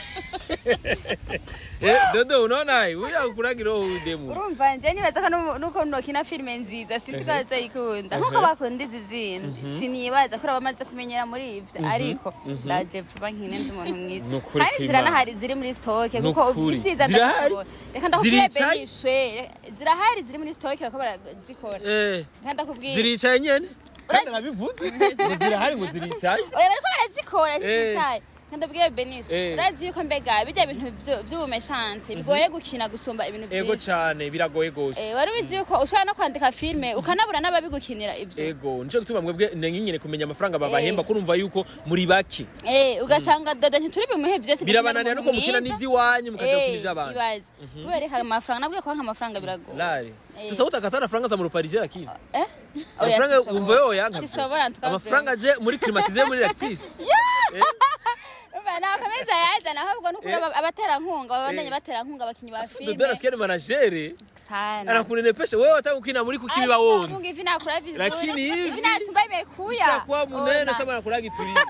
Speaker 2: eh dodo unaona uya ukuragira uwo demu
Speaker 1: urumva nje nibaza ko nu- nuko nokina filime nziza sinzi ko bazayikunda nkuko bakunda izi zindi sinibaza ko bamaze kumenyera muri ivyo ariko ndaje vuba nkine ndi umuntu mwiza
Speaker 2: Nukuri
Speaker 1: kandi
Speaker 2: kw'Imana.
Speaker 1: ziranahari ziri muri stoke kuko
Speaker 2: Nukuri.
Speaker 1: ivyiza
Speaker 2: Zirahari?
Speaker 1: ndabikora reka ndakubwire
Speaker 2: Ziricaye?
Speaker 1: benishwe zirahari ziri muri stoke bakaba barazikora
Speaker 2: eh
Speaker 1: reka ndakubwire
Speaker 2: ziricaye nyene kandi nabivuze ngo zirahari ngo ziricaye
Speaker 1: oya bariko barazikora
Speaker 2: Eh.
Speaker 1: zicaye ndabwiye benisha
Speaker 2: Eh.
Speaker 1: urazi yuko mbega bijya bintu vyu- vy'ubumeshante bigoye gukina gusumba ibintu
Speaker 2: ego
Speaker 1: vyinshi
Speaker 2: cane biragoye gose
Speaker 1: Eh, wari ubizi yuko ushobora no kwandika filime ukanabura n'ababigukinira ivyo
Speaker 2: ego nico gituma mwebwe nenginyene kumenya amafaranga babahemba
Speaker 1: Eh.
Speaker 2: kurumva yuko muri bake
Speaker 1: Eh, ugasanga dodo ntituri bimuhe vyose
Speaker 2: birabananira nuko mukina n'ivy'iwanyu mukaja gukina ivy'abantu
Speaker 1: ibaze kubera reka amafaranga nabwiye ko amafaranga biragoye
Speaker 2: lare
Speaker 1: Eh.
Speaker 2: sasa utakatana faranga za mu ruparisien lakini
Speaker 1: eh
Speaker 2: amafaranga wumva yo yanga
Speaker 1: sishobora ntukavuga.
Speaker 2: amafaranga aje muri climatiser muri lactis
Speaker 1: Umva nakomeza yazana ahubwo nuko
Speaker 2: Eh.
Speaker 1: abaterankunga babandanye
Speaker 2: Eh.
Speaker 1: baterankunga abakinyi ba
Speaker 2: dodo
Speaker 1: filime
Speaker 2: nasikia ni managere
Speaker 1: sana
Speaker 2: anakunenepesha wewe hata ukina muri kukibi
Speaker 1: Mungu
Speaker 2: bawonzi
Speaker 1: hivi nakula vizuri
Speaker 2: Lakini hivi-
Speaker 1: hivi natumba imekuya
Speaker 2: ushakuwa munene
Speaker 1: Ona.
Speaker 2: sama nakulaga iturire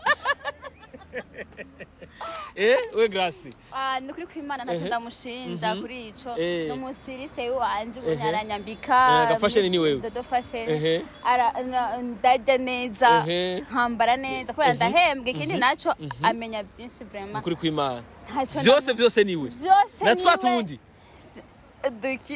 Speaker 2: eh we grace
Speaker 1: Ah, ni ukuri kw'imana ntacyo
Speaker 2: Ehe.
Speaker 1: ndamushinja
Speaker 2: Mhm.
Speaker 1: kuri ico
Speaker 2: Eh.
Speaker 1: n'umusirise wanje ubu
Speaker 2: Ehe.
Speaker 1: aranyambika
Speaker 2: Eh, gafasheni ni wewe.
Speaker 1: dodo fashion
Speaker 2: Ehe.
Speaker 1: ara na- ndarya neza
Speaker 2: Ehe.
Speaker 1: nkambara neza kubera
Speaker 2: Ehe.
Speaker 1: ndahembwa ikindi
Speaker 2: Mhm.
Speaker 1: naco
Speaker 2: Mhm.
Speaker 1: amenya byinshi vraiment
Speaker 2: ukuri kw'imana
Speaker 1: ntacyo
Speaker 2: vyose
Speaker 1: ndamu-
Speaker 2: vyose niwe
Speaker 1: vyose
Speaker 2: na twa
Speaker 1: niwe.
Speaker 2: tundi
Speaker 1: duki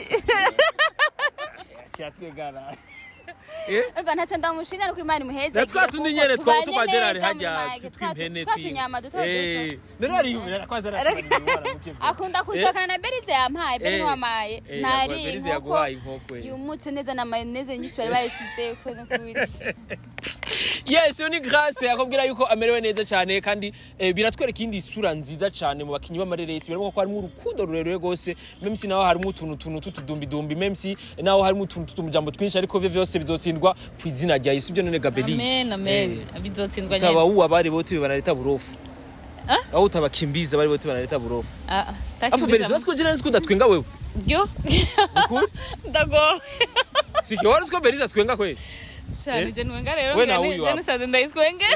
Speaker 2: cyatwegara eh
Speaker 1: urumva ntacyo ndamushinja nukuri imana imuheze
Speaker 2: na twa tundi nyene twa twa Gerard hajya tw'impene
Speaker 1: twa tunyama duto duto
Speaker 2: eh none ari kwaza
Speaker 1: akunda kusohokana na berize yampaye beri
Speaker 2: Eh.
Speaker 1: ntiwamaye
Speaker 2: Eh,
Speaker 1: ntari
Speaker 2: Berize
Speaker 1: inkoko
Speaker 2: yaguhaye inkoko, eh.
Speaker 1: yumutse neza na mayoneze nyinshi bari bayishize ko nukuri
Speaker 2: yes yo ni grace akubwira yuko amerewe neza cyane kandi eh, biratwereka indi sura nziza cyane mu bakinyi b'amareresi birimo ko harimo urukundo rurerure rwose même si naho harimo utuntu tuntu tutudumbidumbi même si naho harimo utuntu tutumujambo twinshi ariko vyo vyose bizotsindwa ku izina rya Yesu byo none Gabelis
Speaker 3: amen amen bizotsindwa
Speaker 2: taba
Speaker 3: nyene
Speaker 2: uwa bari bote banaleta burofu
Speaker 3: Ah?
Speaker 2: aho utabakimbiza bari bote banaleta burofu
Speaker 3: Ah, ah,
Speaker 2: afu
Speaker 3: sitaki
Speaker 2: Belis
Speaker 3: kubiza-
Speaker 2: watwo jina nzi kudatwenga wewe
Speaker 3: Byo?
Speaker 2: ukuri
Speaker 3: ndagowe
Speaker 2: sike wari uziko Belis atwenga kweli
Speaker 3: shani je nwenga rero
Speaker 2: We na
Speaker 3: ngira ni-
Speaker 2: huyu
Speaker 3: je
Speaker 2: hapa.
Speaker 3: nisaze ndayitwenge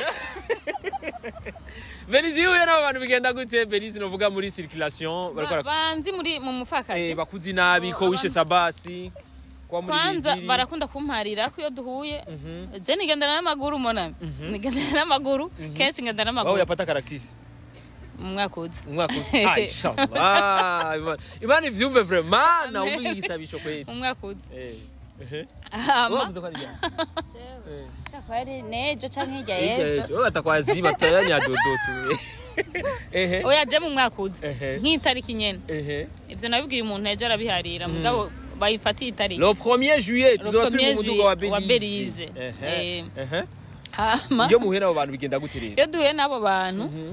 Speaker 2: Belis yuye n'abo bantu bigenda gute Belis novuga muri circulation bariko
Speaker 3: Ba-
Speaker 2: bara-
Speaker 3: banzi muri mu
Speaker 2: eh,
Speaker 3: mufakazi
Speaker 2: bakuzi nabi ko wishe sabasi kwa muri
Speaker 3: kwanza
Speaker 2: bibiri.
Speaker 3: barakunda kumparira ko iyo duhuye
Speaker 2: Mhm.
Speaker 3: je nigendana n'amaguru mona
Speaker 2: Mhm.
Speaker 3: nigendana n'amaguru kenshi ngendana
Speaker 2: Wao
Speaker 3: n'amaguru
Speaker 2: yapata karaktisi
Speaker 3: mu mwaka uza
Speaker 2: umwaka uzi ah inshallah Imana- imana ivyumve vraiment na
Speaker 3: Amen.
Speaker 2: umwe igisabisho kweli
Speaker 3: mu mwaka uza
Speaker 2: eh ehe
Speaker 3: hama
Speaker 2: wavuze ko ari ryari? Eh.
Speaker 1: shaka ari nejo canke hirya
Speaker 2: Hirya
Speaker 1: yejo
Speaker 2: yejo. Wewe batakwaziba tutayanya dodo tu ehe
Speaker 3: oya je mu mwaka uza
Speaker 2: ehe
Speaker 3: nk'itariki nyene
Speaker 2: ehe
Speaker 3: ivyo nabibwiye umuntu ejo arabiharira mugabo bayifatiye itariki
Speaker 2: le 1er juillet tuzoba turi mu
Speaker 3: 1er
Speaker 2: muduga wa
Speaker 3: juillet wa
Speaker 2: Belize
Speaker 3: Belize.
Speaker 2: ehe
Speaker 3: Eh.
Speaker 2: ehe
Speaker 3: hama
Speaker 2: iyo muhera abo bantu bigenda gute rero
Speaker 3: iyo duhuye n'abo bantu
Speaker 2: Mhm.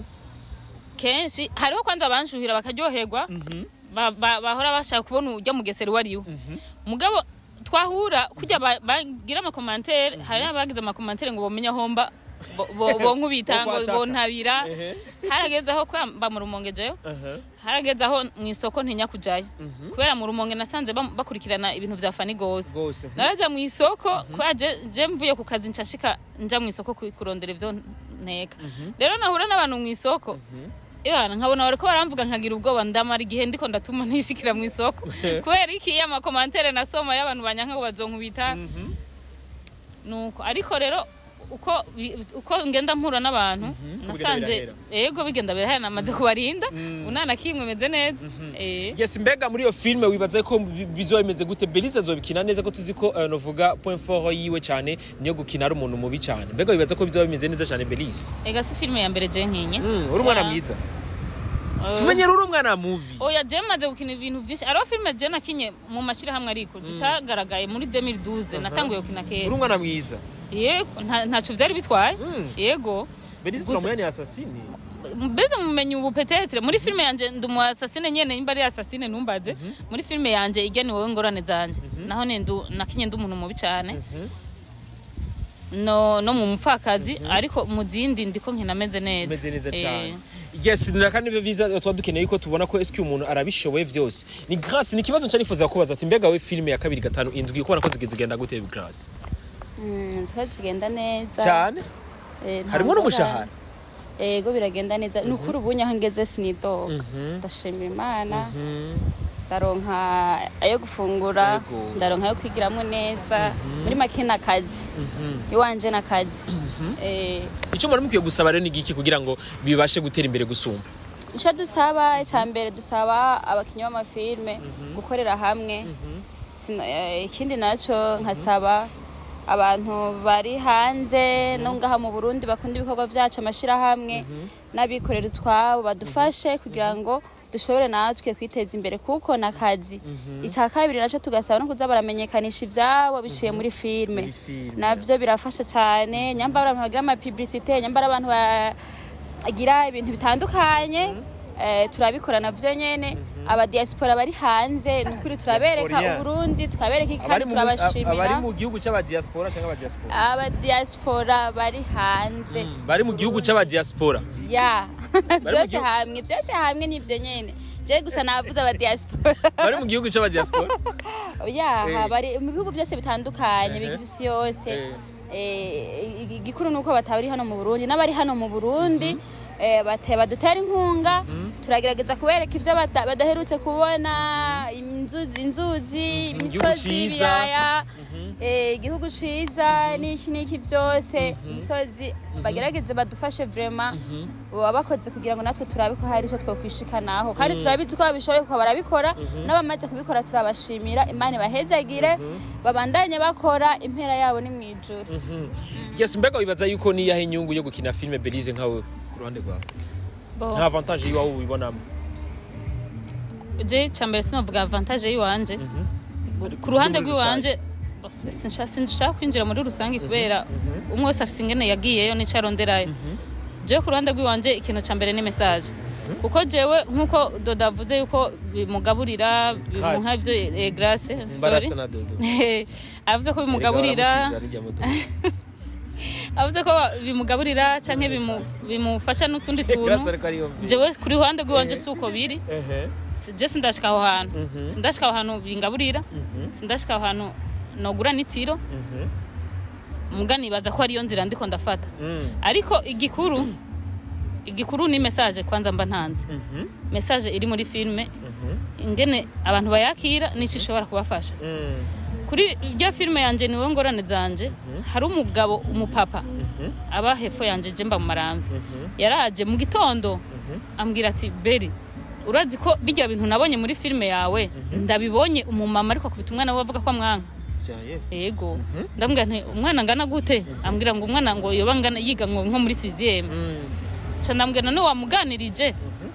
Speaker 3: kenshi hariho kwanza abanshuhira bakaryoherwa
Speaker 2: Mhm.
Speaker 3: ba- ba- bahora bashaka kubona ujya mugesera uwo ariwe
Speaker 2: Mhm.
Speaker 3: mugabo twahura kujya ba- bagira amakomantere hari abagize amakomantere ngo bomenye aho mba bo- bo- bonkubita
Speaker 2: Bo
Speaker 3: ngo
Speaker 2: kwataka.
Speaker 3: bontabira
Speaker 2: ehe
Speaker 3: harageze aho kwamba mu rumonge jeyo
Speaker 2: ehe
Speaker 3: harageze aho mu isoko ntinya kujayo
Speaker 2: Mhm.
Speaker 3: kubera mu rumonge nasanze bam- bakurikirana ibintu vya fani gose
Speaker 2: gose
Speaker 3: naraja mu isoko kubera je- je mvuye ku kazi nshashika nja mu isoko ku- kurondera ivyo nteka
Speaker 2: Mhm.
Speaker 3: rero nahura n'abantu mu isoko
Speaker 2: Mhm.
Speaker 3: Ibana nkabona bariko baramvuga nkagira ubwoba ndamara igihe ndiko ndatuma ntishikira mu isoko kubera iki iyo amakomantere nasoma y'abantu banyanka ngo bazonkubita
Speaker 2: Mhm.
Speaker 3: nuko ariko rero uko bi- uko ngenda mpura n'abantu
Speaker 2: Mhm.
Speaker 3: nasanze
Speaker 2: Bigenda
Speaker 3: yego bigenda birahera namaze kubarinda
Speaker 2: Mm.
Speaker 3: unana kimwe meze neza
Speaker 2: Mhm.
Speaker 3: eh
Speaker 2: yes mbega muri iyo filime wibaza ko bi- bizoba bimeze gute Belize azobikina neza ko tuzi ko uh, novuga point fort yiwe cyane niyo gukina ari umuntu mubi cyane mbega wibaza ko bizoba bimeze neza cyane Belize
Speaker 3: ega si filime ya mbere je nkinye
Speaker 2: mm, uri umwana
Speaker 3: Oya.
Speaker 2: mwiza
Speaker 3: Eh,
Speaker 2: tumenyera uri umwana mubi
Speaker 3: oya je maze gukina ibintu vyinshi ariho filime je nakinye mu mashirahamwe ariko zitagaragaye muri 2012 natanguye gukina
Speaker 2: uri
Speaker 3: kera
Speaker 2: umwana mwiza
Speaker 3: yego nta- ntaco vyari bitwaye
Speaker 2: Mm.
Speaker 3: yego
Speaker 2: Belize
Speaker 3: Gusa-
Speaker 2: turamuya ni asasini
Speaker 3: mbese mumenye ubu petetre muri filime yanje ndi umu asasine nyene nimba ari asasine ntumbaze muri filime yanje ijya ni wowe ngorane zanje naho ne ndu nakinye ndi umuntu mubi cane
Speaker 2: Mhm.
Speaker 3: no no mu mupfakazi ariko mu zindi ndiko nkinameze neza
Speaker 2: umeze neza
Speaker 3: Eh,
Speaker 2: cyane yes ni kandi nivyo vyiza tuba dukeneye yuko tubona ko eski umuntu arabishoboye vyose ni grâce ni ikibazo nca nifuza kubaza ati mbega we filime ya kabiri gatanu indwi kubona ko zigeze zigenda gute grâce
Speaker 1: Mm, zikaba zigenda neza
Speaker 2: cyane
Speaker 1: Eh, nta
Speaker 2: harimo
Speaker 1: ngorane.
Speaker 2: n'umushahara
Speaker 1: yego biragenda neza ni ukuri ubu nyaho ngeze sinidoga
Speaker 2: Mhm.
Speaker 1: ndashimira imana
Speaker 2: Mhm.
Speaker 1: ndaronka ayo gufungura
Speaker 2: Yego.
Speaker 1: ndaronka ayo kwigiramwo neza muri make n'akazi
Speaker 2: Mhm.
Speaker 1: iwanje n'akazi Eh,
Speaker 2: icyo muri mukwiye gusaba rero ni igiki kugira ngo bibashe gutera imbere gusumba
Speaker 1: ico dusaba icya mbere dusaba abakinnyi b'amafilme gukorera hamwe Sino- eh, ikindi naco nkasaba abantu bari hanze no ngaha mu burundi bakunda ibikorwa byacu amashyirahamwe n'abikorera utwabo badufashe kugira ngo dushobore natwe kwiteza imbere kuko ni akazi icya kabiri nacyo tugasaba no kuza baramenyekanisha ibyabo biciye muri filime
Speaker 2: Muri filime.
Speaker 1: nabyo birafasha cyane nyambara abantu bagira amapibirisite nyambara abantu bagira ibintu bitandukanye eh, turabikora navyo nyene abadiaspora bari hanze ni ukuri turabereka
Speaker 2: Diasporien.
Speaker 1: uburundi tukabereka iki
Speaker 2: abari
Speaker 1: kandi
Speaker 2: mu abari
Speaker 1: turabashimira
Speaker 2: mu gihugu c'abadiaspora cyangwa abadiaspora
Speaker 1: abadiaspora bari hanze
Speaker 2: bari mu gihugu c'abadiaspora
Speaker 1: ya
Speaker 2: mu
Speaker 1: byose
Speaker 2: gihugu-
Speaker 1: hamwe byose hamwe nibyo nyene je gusa navuze abadiaspora
Speaker 2: bari mu gihugu c'abadiaspora
Speaker 1: yaha
Speaker 2: Eh.
Speaker 1: bari mu bihugu byose bitandukanye
Speaker 2: Ehe.
Speaker 1: bigize isi yose
Speaker 2: Eh.
Speaker 1: Eh, igi- igikuru ni uko batari hano mu burundi n'abari hano mu burundi eh, bate- badutera inkunga turagerageza kubereka ibyo bata- badaherutse kubona inzuzi inzuzi
Speaker 2: Igihugu
Speaker 1: imisozi
Speaker 2: ciza.
Speaker 1: ibiyaya eh, igihugu ciza n'iki n'iki byose imisozi bagerageze badufashe vrema baba bakoze kugira ngo natwe turabe ko hari icyo twokwishikanaho kandi turabizi ko babishoboye kuko barabikora n'abamaze kubikora turabashimira imana ibahezagire babandanye bakora impera yabo ni mu ijuru
Speaker 2: yes mbega wibaza yuko niyahe inyungu yo gukina filime belize nkawe ku ruhande rwawe
Speaker 3: Bo,
Speaker 2: nta avantage yiwawe ubibonamo
Speaker 3: je cambere sinovuga avantage yiwanje ku ruhande
Speaker 2: muri
Speaker 3: rw'iwanje bose, sinsha- sinshaka kwinjira muri rusange kubera umwe wese afise ingene yagiyeyo n'ico aronderayo jewe ku ruhande rw'iwanje ikintu ca mbere ni message kuko jewe nk'uko doda avuze yuko bimugaburira bimuha
Speaker 2: Grace.
Speaker 3: ivyo eh, grace sorry
Speaker 2: mbarasa na dodo
Speaker 3: avuze ko bimugaburira
Speaker 2: Erega baramutiza n'irya modoka.
Speaker 3: avuze ko bimugaburira canke bimu- bimufasha n'utundi
Speaker 2: Grace
Speaker 3: tuntu
Speaker 2: ariko ariyo mvi.
Speaker 3: jewe ku ruhande rw'iwanje si uko biri
Speaker 2: Ehe.
Speaker 3: Si- je sindashika aho hantu
Speaker 2: Mhm.
Speaker 3: sindashika aho hantu bingaburira
Speaker 2: Mhm.
Speaker 3: sindashika aho hantu nogura n'itiro
Speaker 2: Mhm.
Speaker 3: muga nibaza ko ariyo nzira ndiko ndafata
Speaker 2: Mm.
Speaker 3: ariko igikuru igikuru ni message kwanza mba ntanze
Speaker 2: Mhm.
Speaker 3: message iri muri filme
Speaker 2: Mhm.
Speaker 3: ingene abantu bayakira n'icyo ishobora kubafasha
Speaker 2: Mm.
Speaker 3: kuri rya filime yanje niwe ngorane zanje hari umugabo umupapa
Speaker 2: Mhm.
Speaker 3: aba hepfo yanje je mba mu maramvya
Speaker 2: Mhm.
Speaker 3: yaraje mu gitondo
Speaker 2: Mhm.
Speaker 3: ambwira ati beri urazi ko bijya bintu nabonye muri filime yawe ndabibonye umumama ariko akubita umwana we avuga ko amwanka
Speaker 2: Tiens,
Speaker 3: yego ndambwira nti umwana angana gute ambwira ngo umwana ngo yoba angana yiga ngo nko muri siziyeme
Speaker 2: Mm.
Speaker 3: ca ndambwira none wamuganirije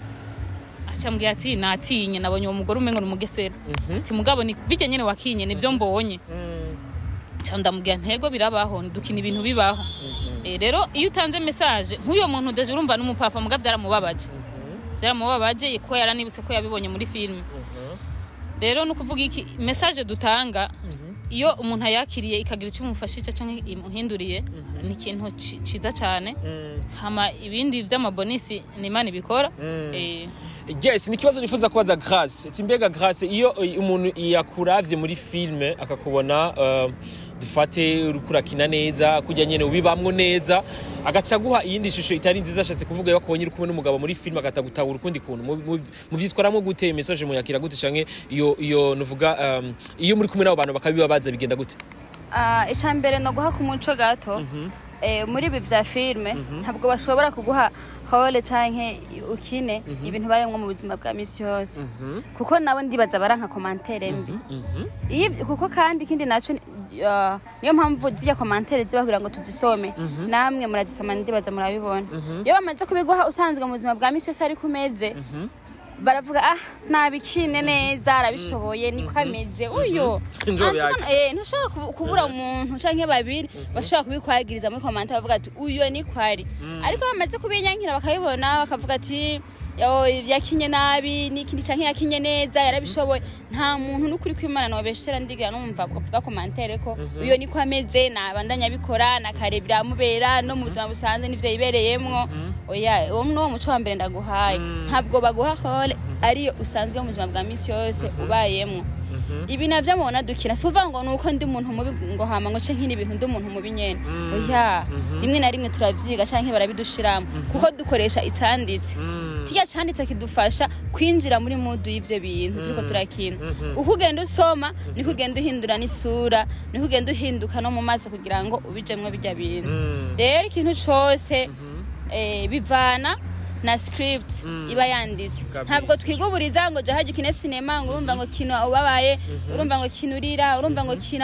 Speaker 3: acambwira ati natinye nabonye uwo mugore umengo ni umugesera
Speaker 2: Mhm.
Speaker 3: ati mugabo ni bijya nyene wakinye nibyo mbonye
Speaker 2: Mm.
Speaker 3: ca ndamubwira ntego birabaho dukina ibintu bibaho
Speaker 2: Mhm.
Speaker 3: Eh, rero iyo utanze message nk'uyo muntu deje urumva n'umupapa muga byaramubabaje
Speaker 2: Mhm.
Speaker 3: byaramubabaje ko yaranibutse ko yabibonye muri filime
Speaker 2: Mhm.
Speaker 3: rero ni ukuvuga iki message dutanga
Speaker 2: Mhm.
Speaker 3: iyo umuntu ayakiriye ikagira icyo imufashije cyangwa imuhinduriye ni ikintu ci- ciza cyane
Speaker 2: Mm.
Speaker 3: hama ibindi by'amabonisi ni imana ibikora
Speaker 2: Mm.
Speaker 3: Eh,
Speaker 2: yes ni ikibazo nifuza kubaza grace ati mbega grace iyo eh, umuntu yakuravye muri filme akakubona uh, dufate uriko urakina neza kujya nyene ubibamwo neza agaca aguha iyindi shusho itari nziza ashatse kuvuga iyo akubonye uri kumwe n'umugabo muri filme agatagutahura ukundi kuntu Mu- mu- muvyitwaramwo gute message muyakira gute canke iyo iyo nuvuga um, iyo muri kumwe n'abo bantu bakabibabaza bigenda gute
Speaker 1: Ah, icya mbere ni uguha ku muco gato Eh, muri ibi bya filime ntabwo bashobora kuguha hole cyangwa ukine ibintu bayemwo mu buzima bwa misi yose kuko nabo ndibaza baranka komantere mbi Iyo ibyo- kuko kandi ikindi nacyo ni- ah, niyo mpamvu ziriya komantere ziba kugira ngo tuzisome namwe murazisoma ndibaza murabibona iyo bamaze kubiguha usanzwe mu buzima bwa misi yose ariko umeze baravuga ah ntabikine neza arabishoboye niko ameze uyu
Speaker 2: Njo
Speaker 1: Antoine,
Speaker 2: byake.
Speaker 1: eh, ntushobora kubu- kubura umuntu canke babiri bashobora kubikwagiriza muri komanta bavuga ati uyu niko ari ariko bamaze kubinyankira bakabibona bakavuga ati "Yo, yakinye nabi n'ikindi canke yakinye neza yarabishoboye nta muntu n'ukuri kw'imana nobeshera ndigira numva kuvuga komantere ko uyo niko ameze nabandanya abikora nakare biramubera no mu buzima busanzwe n'ivyo yibereyemwo oya uwo ni wo muco wa mbere ndaguhaye ntabwo baguha hole ariyo usanzwe mu buzima bwa misi yose ubayemwo ibi navyo mubona dukina si uvuga ngo ni uko ndi umuntu mubi ngo hama ngo ce nkini ibintu ndi umuntu mubi nyene oya rimwe na rimwe turavyiga canke barabidushiramo kuko dukoresha icanditse kirya canditse kidufasha kwinjira muri mudu y'ivyo bintu turiko turakina uko ugenda usoma niko ugenda uhindura n'isura niko ugenda uhinduka no mu maso kugira ngo ubijemwo bijya bintu rero ikintu cose eh, bivana na script iba yanditse
Speaker 2: Kabisa.
Speaker 1: ntabwo twiguburiza ngo jahaje ukine sinema ngo urumva ngo kino ubabaye urumva ngo kino urira urumva ngo kina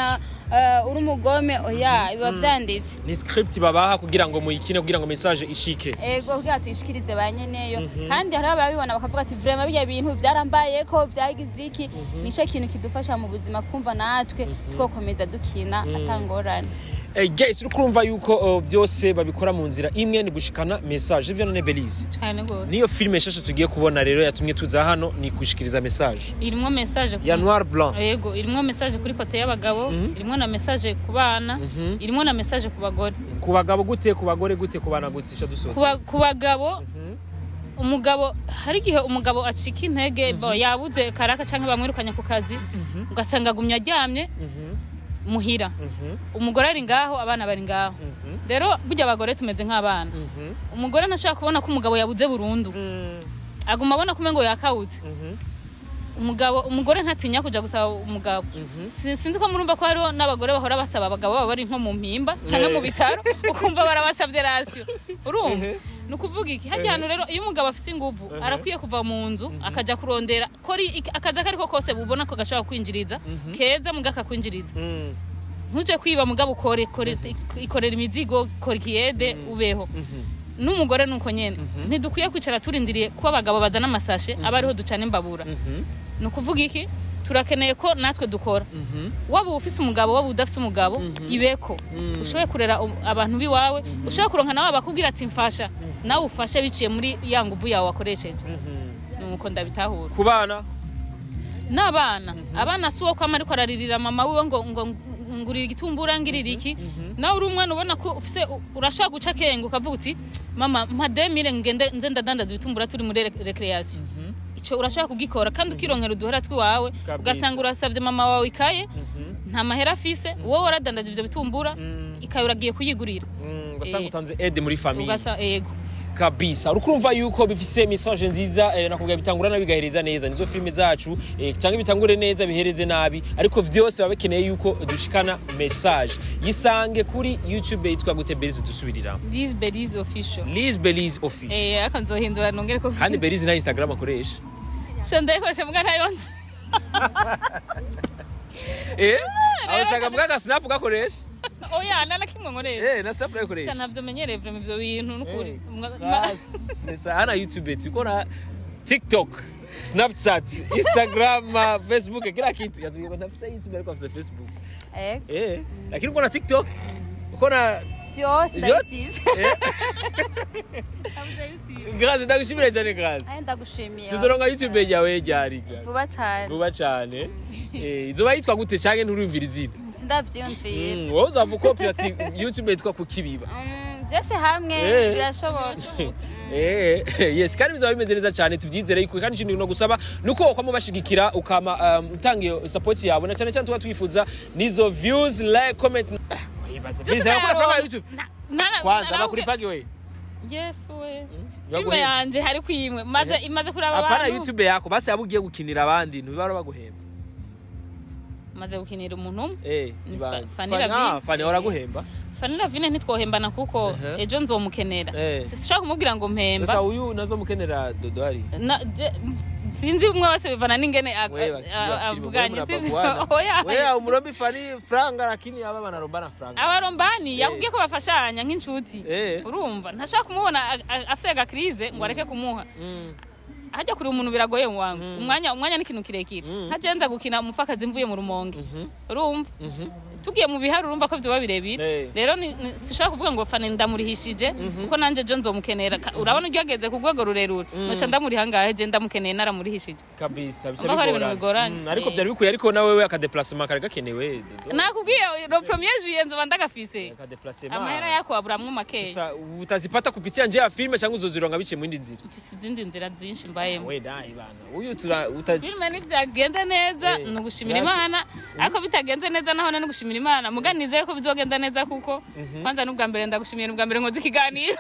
Speaker 1: eh, uri umugome oya biba vyanditse
Speaker 2: ni script babaha kugira ngo muyikine kugira ngo message ishike
Speaker 1: ego kugira tuyishikirize ba nyeneyo kandi hari ababibona bakavuga ati vrema birya bintu byarambayeko byagize iki nico kintu kidufasha mu buzima kumva natwe twokomeza dukina atangorane
Speaker 2: Eh, guys uri kurumva yuko uh, byose babikora mu nzira imwe ni gushikana message ivyo none Belize
Speaker 3: cyane rwose
Speaker 2: niyo filime shasha tugiye kubona rero yatumye tuza hano ni gushikiriza message
Speaker 3: irimwo message ku-
Speaker 2: ya noir blanc
Speaker 3: yego irimwo message kuri kote y'abagabo
Speaker 2: Mhm.
Speaker 3: irimwo na message ku bana
Speaker 2: Mhm.
Speaker 3: irimwo na message ku bagore
Speaker 2: ku bagabo gute ku bagore gute ku bana gute ico
Speaker 3: Ku
Speaker 2: dusohotse
Speaker 3: ba- ku bagabo
Speaker 2: Mhm.
Speaker 3: umugabo hari igihe umugabo acika intege bo yabuze karaka cyangwa bamwirukanye ku kazi
Speaker 2: Mhm.
Speaker 3: ugasanga agumye aryamye
Speaker 2: Mhm.
Speaker 3: muhira
Speaker 2: Mhm.
Speaker 3: umugore ari ngaho abana bari ngaho
Speaker 2: Mhm.
Speaker 3: rero burya abagore tumeze nk'abana
Speaker 2: Mhm.
Speaker 3: umugore ntashobora kubona ko umugabo yabuze burundu
Speaker 2: Mhm.
Speaker 3: aguma abona ko umengo yakawutse
Speaker 2: Mhm.
Speaker 3: umugabo umugore ntatinya kuja gusaba umugabo
Speaker 2: Mhm.
Speaker 3: Si- sinzi ko murumva ko hariho n'abagore bahora basaba abagabo baba bari nko mu mpimba canke mu
Speaker 2: Eh.
Speaker 3: bitaro ukumva barabasavye rasiyo urumva
Speaker 2: Ehe.
Speaker 3: ni ukuvuga iki harya hantu rero iyo umugabo afise inguvu
Speaker 2: Ehe.
Speaker 3: arakwiye kuva mu nzu akaja kurondera kori iki- akazi ako ariko kose bubona ko gashobora kwinjiriza keza muga kakwinjiriza
Speaker 2: Mhm.
Speaker 3: ntuje kwiba mugabo ukore kore- ikorera imizigo kora ikiyede ubeho
Speaker 2: Mhm.
Speaker 3: n'umugore nuko nyene ntidukwiye kwicara turindiriye ko abagabo bazana amasashe aba ariho ducana imbabura
Speaker 2: Mhm.
Speaker 3: ni ukuvuga iki turakeneye ko natwe dukora
Speaker 2: Mhm.
Speaker 3: waba ufise umugabo waba udafise umugabo ibeko
Speaker 2: Mhm.
Speaker 3: ushoboye kurera u- abantu biwawe ushoboye kuronka nawe bakubwira ati mfasha nawe ufashe biciye muri ya nguvu yawe wakoresheje
Speaker 2: Mhm.
Speaker 3: nuko ndabitahura
Speaker 2: ku bana
Speaker 3: n'abana abana si uwo kwama ariko araririra mama wiwe ngo ngo ngurira igitumbura ngirira iki nawe uri umwana ubona ko ufise u- urashobora guca akenge ukavuga uti mama mpa demire ngende nze ndadandaza ibitumbura turi muri re- recreation ico urashobora kugikora kandi ukironkera uduhera twiwawe
Speaker 2: Kabisa.
Speaker 3: ugasanga urasavye mama wawe ikaye
Speaker 2: Mhm.
Speaker 3: nta mahera afise wowe waradandaje ivyo bitumbura
Speaker 2: Mhm.
Speaker 3: ikaye uragiye kuyigurira
Speaker 2: Mhm. ugasanga
Speaker 3: Eh.
Speaker 2: utanze aide muri famille
Speaker 3: ugasa yego
Speaker 2: kabisa urukumva yuko bifise message nziza eh, nakubwira bitangura nabi bigahereza neza nizo filime zacu eh, cyangwa bitangure neza bihereze nabi ariko vyose baba bikeneye yuko dushikana message yisange kuri youtube yitwa gute belize dusubirira
Speaker 3: this belize official
Speaker 2: liz belize official
Speaker 3: eh aka nzohindura nongere ko
Speaker 2: kandi belize na instagram akoresha
Speaker 3: so ndayikoresha mbwa ntayo nzi
Speaker 2: eh abasanga mbwa snap gakoresha
Speaker 3: oya nana kimwe nkoresha
Speaker 2: eh na snap nakoresha
Speaker 3: ntabyo menyereye vrema ivyo bintu nukuri
Speaker 2: Eh.
Speaker 3: Mwa- ma-
Speaker 2: Sasa hana youtube tuko na tiktok snapchat instagram uh, facebook kila kitu yatuye kwa nafisa youtube ariko afisa facebook
Speaker 1: Eh,
Speaker 2: eh lakini uko na tiktok uko na
Speaker 1: vyose
Speaker 2: Yote?
Speaker 1: ndabifise
Speaker 2: eh grazi ndagushimira cyane grazi
Speaker 1: Aye, ndagushimiye
Speaker 2: sizoronga youtube yawe ryari Grazi?
Speaker 1: vuba cane
Speaker 2: vuba cyane eh izoba yitwa gute canke nturumvira izina
Speaker 1: sindavyiyumvira
Speaker 2: Mm, wowe uzava ukopya ati youtube yitwa kukibiba
Speaker 1: Mm, byose hamwe
Speaker 2: Eh.
Speaker 1: birashoboka
Speaker 2: Eh, yes kandi bizaba bimeze neza cyane tubyizere yuko kandi ikindi no gusaba nuko wakwama bashigikira ukama um, utanga iyo support yawe na cyane cyane tuba twifuza nizo views like comment Ah, wibaza. Biza yakora franga ya YouTube kwanza bakuri pagi we
Speaker 3: yes we
Speaker 2: baguhe-
Speaker 3: filime yanje hari kwimwe maze
Speaker 2: Eh.
Speaker 3: imaze kuraba
Speaker 2: apana
Speaker 3: abantu
Speaker 2: YouTube yako basi yabugiye gukinira abandi ntibara baguhemba
Speaker 3: maze gukinira umuntu umwe
Speaker 2: eh
Speaker 3: Ni
Speaker 2: ibandi.
Speaker 3: Fa- Fanny
Speaker 2: Fanny-
Speaker 3: Ravine.
Speaker 2: ah, Fanny waraguhemba
Speaker 3: fani ravine ntitwohembana kuko
Speaker 2: Uh-huh.
Speaker 3: ejo nzomukenera
Speaker 2: Eh.
Speaker 3: sishobora kumubwira ngo
Speaker 2: sasa
Speaker 3: mpemba
Speaker 2: uyu nazo mukenera dodo ari
Speaker 3: Na- je- sinzi umwe wese bivana n'ingene ag-
Speaker 2: Wewe,
Speaker 3: a-
Speaker 2: akili,
Speaker 3: avuganye
Speaker 2: wewe
Speaker 3: sivyo?
Speaker 2: mnabaguana.
Speaker 3: Oya.
Speaker 2: wewe umurombi Fanny franga lakini aba banarombana franga
Speaker 3: abarombani
Speaker 2: Eh.
Speaker 3: yakubwiye ko bafashanya nk'inshuti
Speaker 2: eh
Speaker 3: urumva ntashobora kumubona a- a- afise agakrize ngo areke kumuha
Speaker 2: mm.
Speaker 3: hajya kuri umuntu biragoye mu wangu
Speaker 2: Mm.
Speaker 3: umwanya umwanya ni ikintu kirekire
Speaker 2: Mm.
Speaker 3: ntajenza gukina umupfakazi mvuye mu rumonge
Speaker 2: Mhm.
Speaker 3: urumva
Speaker 2: Mhm.
Speaker 3: tugiye mu bihari urumva ko vyoba birebire
Speaker 2: Eh.
Speaker 3: rero ni- ni- sishobora kuvuga ngo fane ndamurihishije kuko nanje jo nzomukenera Ka- urabona uryo ageze ku rwego rurerure
Speaker 2: Mm.
Speaker 3: noca ndamuriha ngahe je ndamukeneye naramurihishije
Speaker 2: kabisa bica
Speaker 3: Urumva ko ari ibintu
Speaker 2: bigorana.
Speaker 3: bigoranye.
Speaker 2: Mm, ariko
Speaker 3: Eh.
Speaker 2: byari bikwiye ariko nawe we akadeplacement kari gakenewe Dodo.
Speaker 3: nakubwiye lo premier juillet nzoba ndagafise
Speaker 2: akadeplacement
Speaker 3: amahera yako waburamwo makeya
Speaker 2: sasa utazipata kupitia njia ya filme cyangwa uzozironga biciye mu yindi nzira
Speaker 3: mfise izindi nzira zinshi mbayemo
Speaker 2: we dai bana uyu tura uta
Speaker 3: filime nivyagenda neza
Speaker 2: Eh,
Speaker 3: ni ugushimira
Speaker 2: grâce-
Speaker 3: imana ariko bitagenze neza nahone ni ugushimira imana muga nizere ko bizogenda neza kuko kwanza n'ubwa mbere ndagushimiye n'ubwa mbere nkoze ikiganiro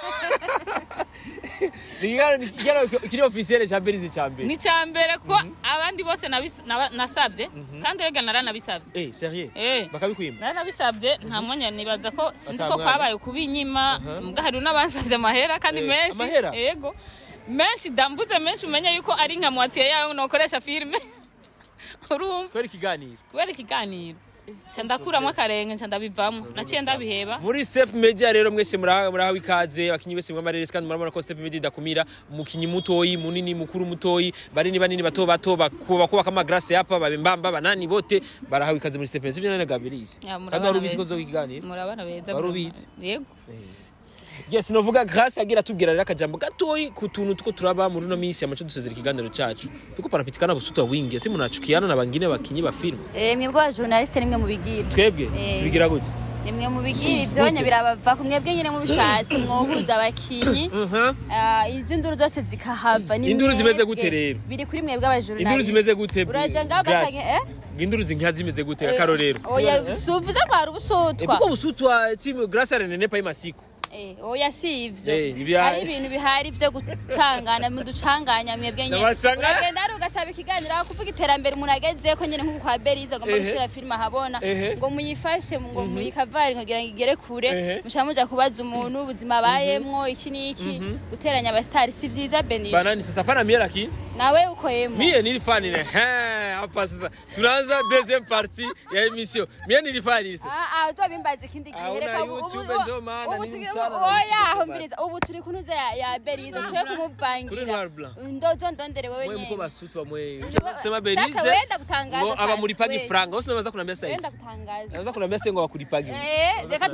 Speaker 2: Nikigano nikigano kiri officiel cha Belize cha mbere
Speaker 3: ni cya mbere kuko abandi bose nabis- naba- nasabye kandi rega naranabisabye
Speaker 2: eh sérieux
Speaker 3: Eh.
Speaker 2: bakabikwima
Speaker 3: naranabisabye nta mwanya nibaza ko sinzi
Speaker 2: Ata
Speaker 3: ko
Speaker 2: mwanya.
Speaker 3: kwabaye kubinyima
Speaker 2: Aha.
Speaker 3: mbwa hari n'abansabye amahera kandi
Speaker 2: Eh,
Speaker 3: menshi
Speaker 2: amahera?
Speaker 3: yego menshi ndamvuze menshi umenye yuko ari nka mwatiye yawe nokoresha filime urumva
Speaker 2: kweri ikiganiro
Speaker 3: kubera ikiganiro nca ndakuramo akarenge nca ndabivamo naciye ndabiheba
Speaker 2: muri step media rero mwese muraha murahawe ikaze bakinyi bese mwamareresi kandi murabona ko step media idakumira umukinyi mutoyi munini mukuru mutoyi banini banini bato bato bakuba kubaka amagrase yapa babembamba banani bote barahawe ikaze muri step media sivyo nane gabirizi
Speaker 3: Ya, murabana
Speaker 2: kandi wari ubizi ko
Speaker 3: beza.
Speaker 2: zokiganira
Speaker 3: murabana beza
Speaker 2: Wari ubizi?
Speaker 3: yego
Speaker 2: yes novuga grace agira atubwira rero akajambo gatoyi ku tuntu tuko turaba muri no minsi amace dusezera ikiganiro cacu tuko panapitikana busuta wingi ese munachukiana na bangine bakinyi ba film
Speaker 1: Eh, mwebwe abajournaliste nimwe mubigira
Speaker 2: twebwe
Speaker 1: Eh.
Speaker 2: tubigira gute
Speaker 1: nimwe mubigira ivyonye birabava ku mwebwe nyine mubishatse mwohuza abakinyi
Speaker 2: Mhm.
Speaker 1: Ah, izi nduru zose zikahava ni
Speaker 2: Induru zimeze
Speaker 1: mwebwe.
Speaker 2: gute rero?
Speaker 1: biri kuri mwebwe abajournaliste
Speaker 2: induru zimeze gute
Speaker 1: uraja ngaho
Speaker 2: Grace?
Speaker 1: ugasanga eh
Speaker 2: induru zinka zimeze gute akarorero
Speaker 1: oya suvuze ko hari ubusutwa
Speaker 2: kuko busutwa timu grace aranenepa imasiku
Speaker 1: Eh, oya si ivyo
Speaker 2: Eh, ibihari.
Speaker 1: hari ibintu bihari vyo gucangana muducanganya mwebwe nyene
Speaker 2: Ndabacanganya.
Speaker 1: uragenda hari ugasaba ikiganiro aho kuvuga iterambere umuntu agezeko nyene nk'uko kwa berize agomba
Speaker 2: Ehe.
Speaker 1: gushira filime ahabona
Speaker 2: Ehe.
Speaker 1: ngo muyifashe ngo muyikavari kugira ngo igere kure
Speaker 2: Ehe.
Speaker 1: mushaka muja kubaza umuntu ubuzima abayemwo iki n'iki guteranya abasitari si vyiza benisha
Speaker 2: banani sasa pana mie lakini
Speaker 1: nawe ukoyemwo
Speaker 2: mie nilifanile hapa sasa tunaanza deuxième partie ya emission mie nilifanile sasa
Speaker 1: Ah, ah, uzobimbaza ikindi gihe
Speaker 2: Ah,
Speaker 1: reka
Speaker 2: una
Speaker 1: ubu-
Speaker 2: YouTube
Speaker 1: ubu-
Speaker 2: njo maana
Speaker 1: ubu
Speaker 2: nini
Speaker 1: turi-
Speaker 2: sana na
Speaker 1: oya
Speaker 2: YouTube
Speaker 1: aho
Speaker 2: bana.
Speaker 1: mbiriza ubu turi kunuza ya ya berize twe
Speaker 2: Kuri
Speaker 1: kumuvangira
Speaker 2: Noir Blanc.
Speaker 1: ndozo ndondere wewe
Speaker 2: mwe mko
Speaker 1: nyene
Speaker 2: basutwa mwe
Speaker 1: Sasa
Speaker 2: sema belize
Speaker 1: wenda kutangaza
Speaker 2: ngo
Speaker 1: sasa,
Speaker 2: aba muri pagi
Speaker 1: we.
Speaker 2: franga usi nabaza kunambia sasa
Speaker 1: wenda kutangaza
Speaker 2: nabaza kunambia sasa ngo bakuripagi
Speaker 1: eh reka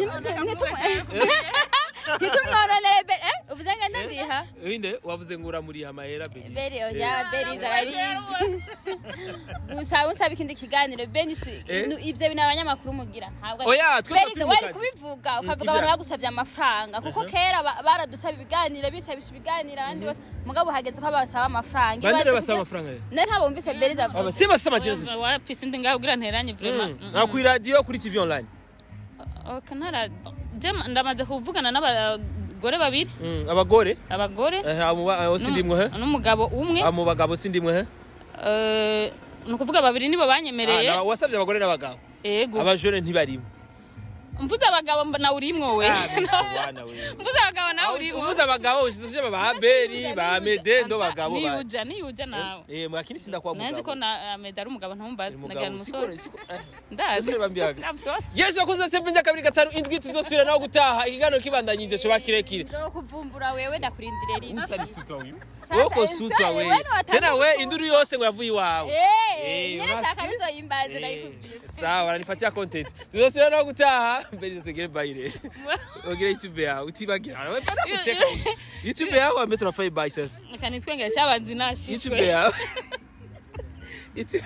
Speaker 1: ntitumwororeye be eh uvuze ngo ndadiha
Speaker 2: inde wavuze ngo uramuriha amahera belize
Speaker 1: beri oya berize arabizi gusa usaba ikindi kiganiro beni
Speaker 2: Eh?
Speaker 1: ivyo bintu abanyamakuru mugira ntabwo
Speaker 2: Oya, twe
Speaker 1: Berize
Speaker 2: turi mu
Speaker 1: wari
Speaker 2: kazi.
Speaker 1: kubivuga ukavuga
Speaker 2: ibyaha.
Speaker 1: abantu bagusabye amafaranga kuko kera ba- baradusaba ibiganiro bisabisha ibiganiro abandi bose mugabo hageze ko basaba amafaranga
Speaker 2: bande
Speaker 1: Ibaze
Speaker 2: rero basaba
Speaker 1: kugira-
Speaker 2: amafaranga rero
Speaker 1: ne ntabwo wumvise berize avuga
Speaker 2: aba si basaba amajina sasa
Speaker 3: warapise ndi ngaho kugira nteranye vrema
Speaker 2: na ku radio kuri tv online
Speaker 3: kanara ndamaze kuvugana n'abagore babiri
Speaker 2: Mm, abagore
Speaker 3: abagore
Speaker 2: eh abo ba- abo sindimwe he
Speaker 3: n'umugabo umwe
Speaker 2: abo bagabo sindimwe he
Speaker 3: Eh, ni ukuvuga babiri nibo banyemereye
Speaker 2: Ah, na- wasabye abagore n'abagabo
Speaker 3: yego
Speaker 2: abajone ntibarimo
Speaker 3: mvuze abagabo mba nawe urimwo we
Speaker 2: Ah, bwana we.
Speaker 3: mvuze abagabo nawe urimwo
Speaker 2: uvuze abagabo ushize ba Abeli ba Mede ndo bagabo ba
Speaker 3: niyuja niyuja nawe
Speaker 2: eh mwakini sinda kwa
Speaker 3: nanzi ko
Speaker 2: mugabo
Speaker 3: na Meda ari umugabo ntumbazi nagira
Speaker 2: mugabo siko
Speaker 3: umusore
Speaker 2: siko eh.
Speaker 3: ndazi
Speaker 2: Ese bambiyaga.
Speaker 3: Ntabwo.
Speaker 2: Yesu wakoze step njya kabiri gatanu indwi tuzosubira naho gutaha ikiganiro kibandanyije cyo bakirekire
Speaker 1: nzokuvumbura wewe ndakurindire rino
Speaker 2: usari sutwa uyu
Speaker 1: Sasa,
Speaker 2: wowe ko
Speaker 1: eh,
Speaker 2: sutwa
Speaker 1: sasa,
Speaker 2: we
Speaker 1: wewe wataka
Speaker 2: tena we
Speaker 1: kusu-
Speaker 2: induru yose ngo yavuye iwawe
Speaker 1: Eh,
Speaker 2: Eh,
Speaker 1: nyine
Speaker 2: basi.
Speaker 1: shaka bizoyimbaze
Speaker 2: Eh,
Speaker 1: ndayikubwira
Speaker 2: sawa aranipatia content tuzosubira naho gutaha mbere tugere bayire ugire youtube yawe utibagira we bana kucheka youtube yawe ambe tunafai bye sasa
Speaker 3: Reka nitwengere cyabanzi
Speaker 2: youtube
Speaker 3: nashishwe
Speaker 2: yawe Itu-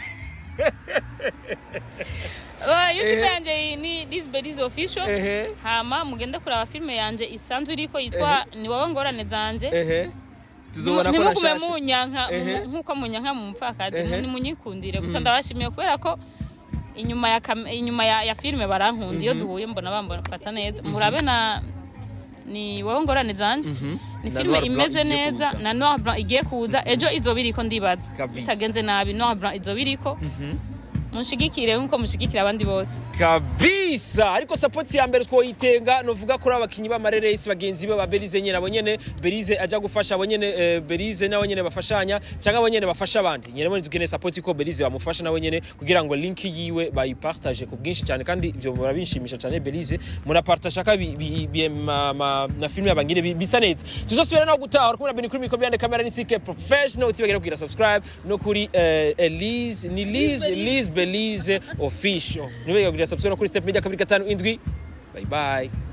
Speaker 3: Oh, youtube
Speaker 2: Ehe.
Speaker 3: yanje ni this bedies official
Speaker 2: ehe
Speaker 3: hama mugende kuraba filme yanje isanzwe iriko yitwa ni wowe ngorane zanje
Speaker 2: ehe tuzobona ko
Speaker 3: ntimugume
Speaker 2: nashashe
Speaker 3: munyanka
Speaker 2: Ehe.
Speaker 3: mu- nk'uko munyanka mu mupfakazi
Speaker 2: Ehe.
Speaker 3: nimunyikundire gusa ndabashimiye kubera ko inyuma ya kam- inyuma ya, ya filime barankunda iyo duhuye mbona bamfata neza murabe na ni wowe ngorane zanje
Speaker 2: Mhm.
Speaker 3: ni
Speaker 2: Na
Speaker 3: filime
Speaker 2: Noir Blanc
Speaker 3: imeze
Speaker 2: igiye
Speaker 3: neza
Speaker 2: kuza.
Speaker 3: na Noir Blanc igiye kuza ejo izoba iriko ndibaza
Speaker 2: Kabisa.
Speaker 3: bitagenze nabi Noir Blanc izoba iriko
Speaker 2: Mhm.
Speaker 3: munshigikire nkuko mushigikira abandi bose
Speaker 2: kabisa ariko support ya mbere twoyitenga novuga kuri abakinyi b'amareresi bagenzi be ba Belize nyene abo nyene Belize aja gufasha abo nyene eh, Belize nabo nyene bafashanya cyangwa abo nyene bafasha abandi nyene mo dukeneye support ko Belize bamufasha nabo nyene kugira ngo link yiwe bayipartage ku bwinshi cyane kandi ivyo murabishimisha cyane Belize munapartage aka bi, bi, bi, ma, ma, na film y'abangine bi- bisa neza tuzosubira no gutaha uri kumwe na Beni kuri mikoro yande kamera ni CK professional utibagera kugira subscribe no kuri eh, Elise ni Liz Liz Belize official nibagera kugira subscribe no kuri step media kabiri gatanu indwi bye bye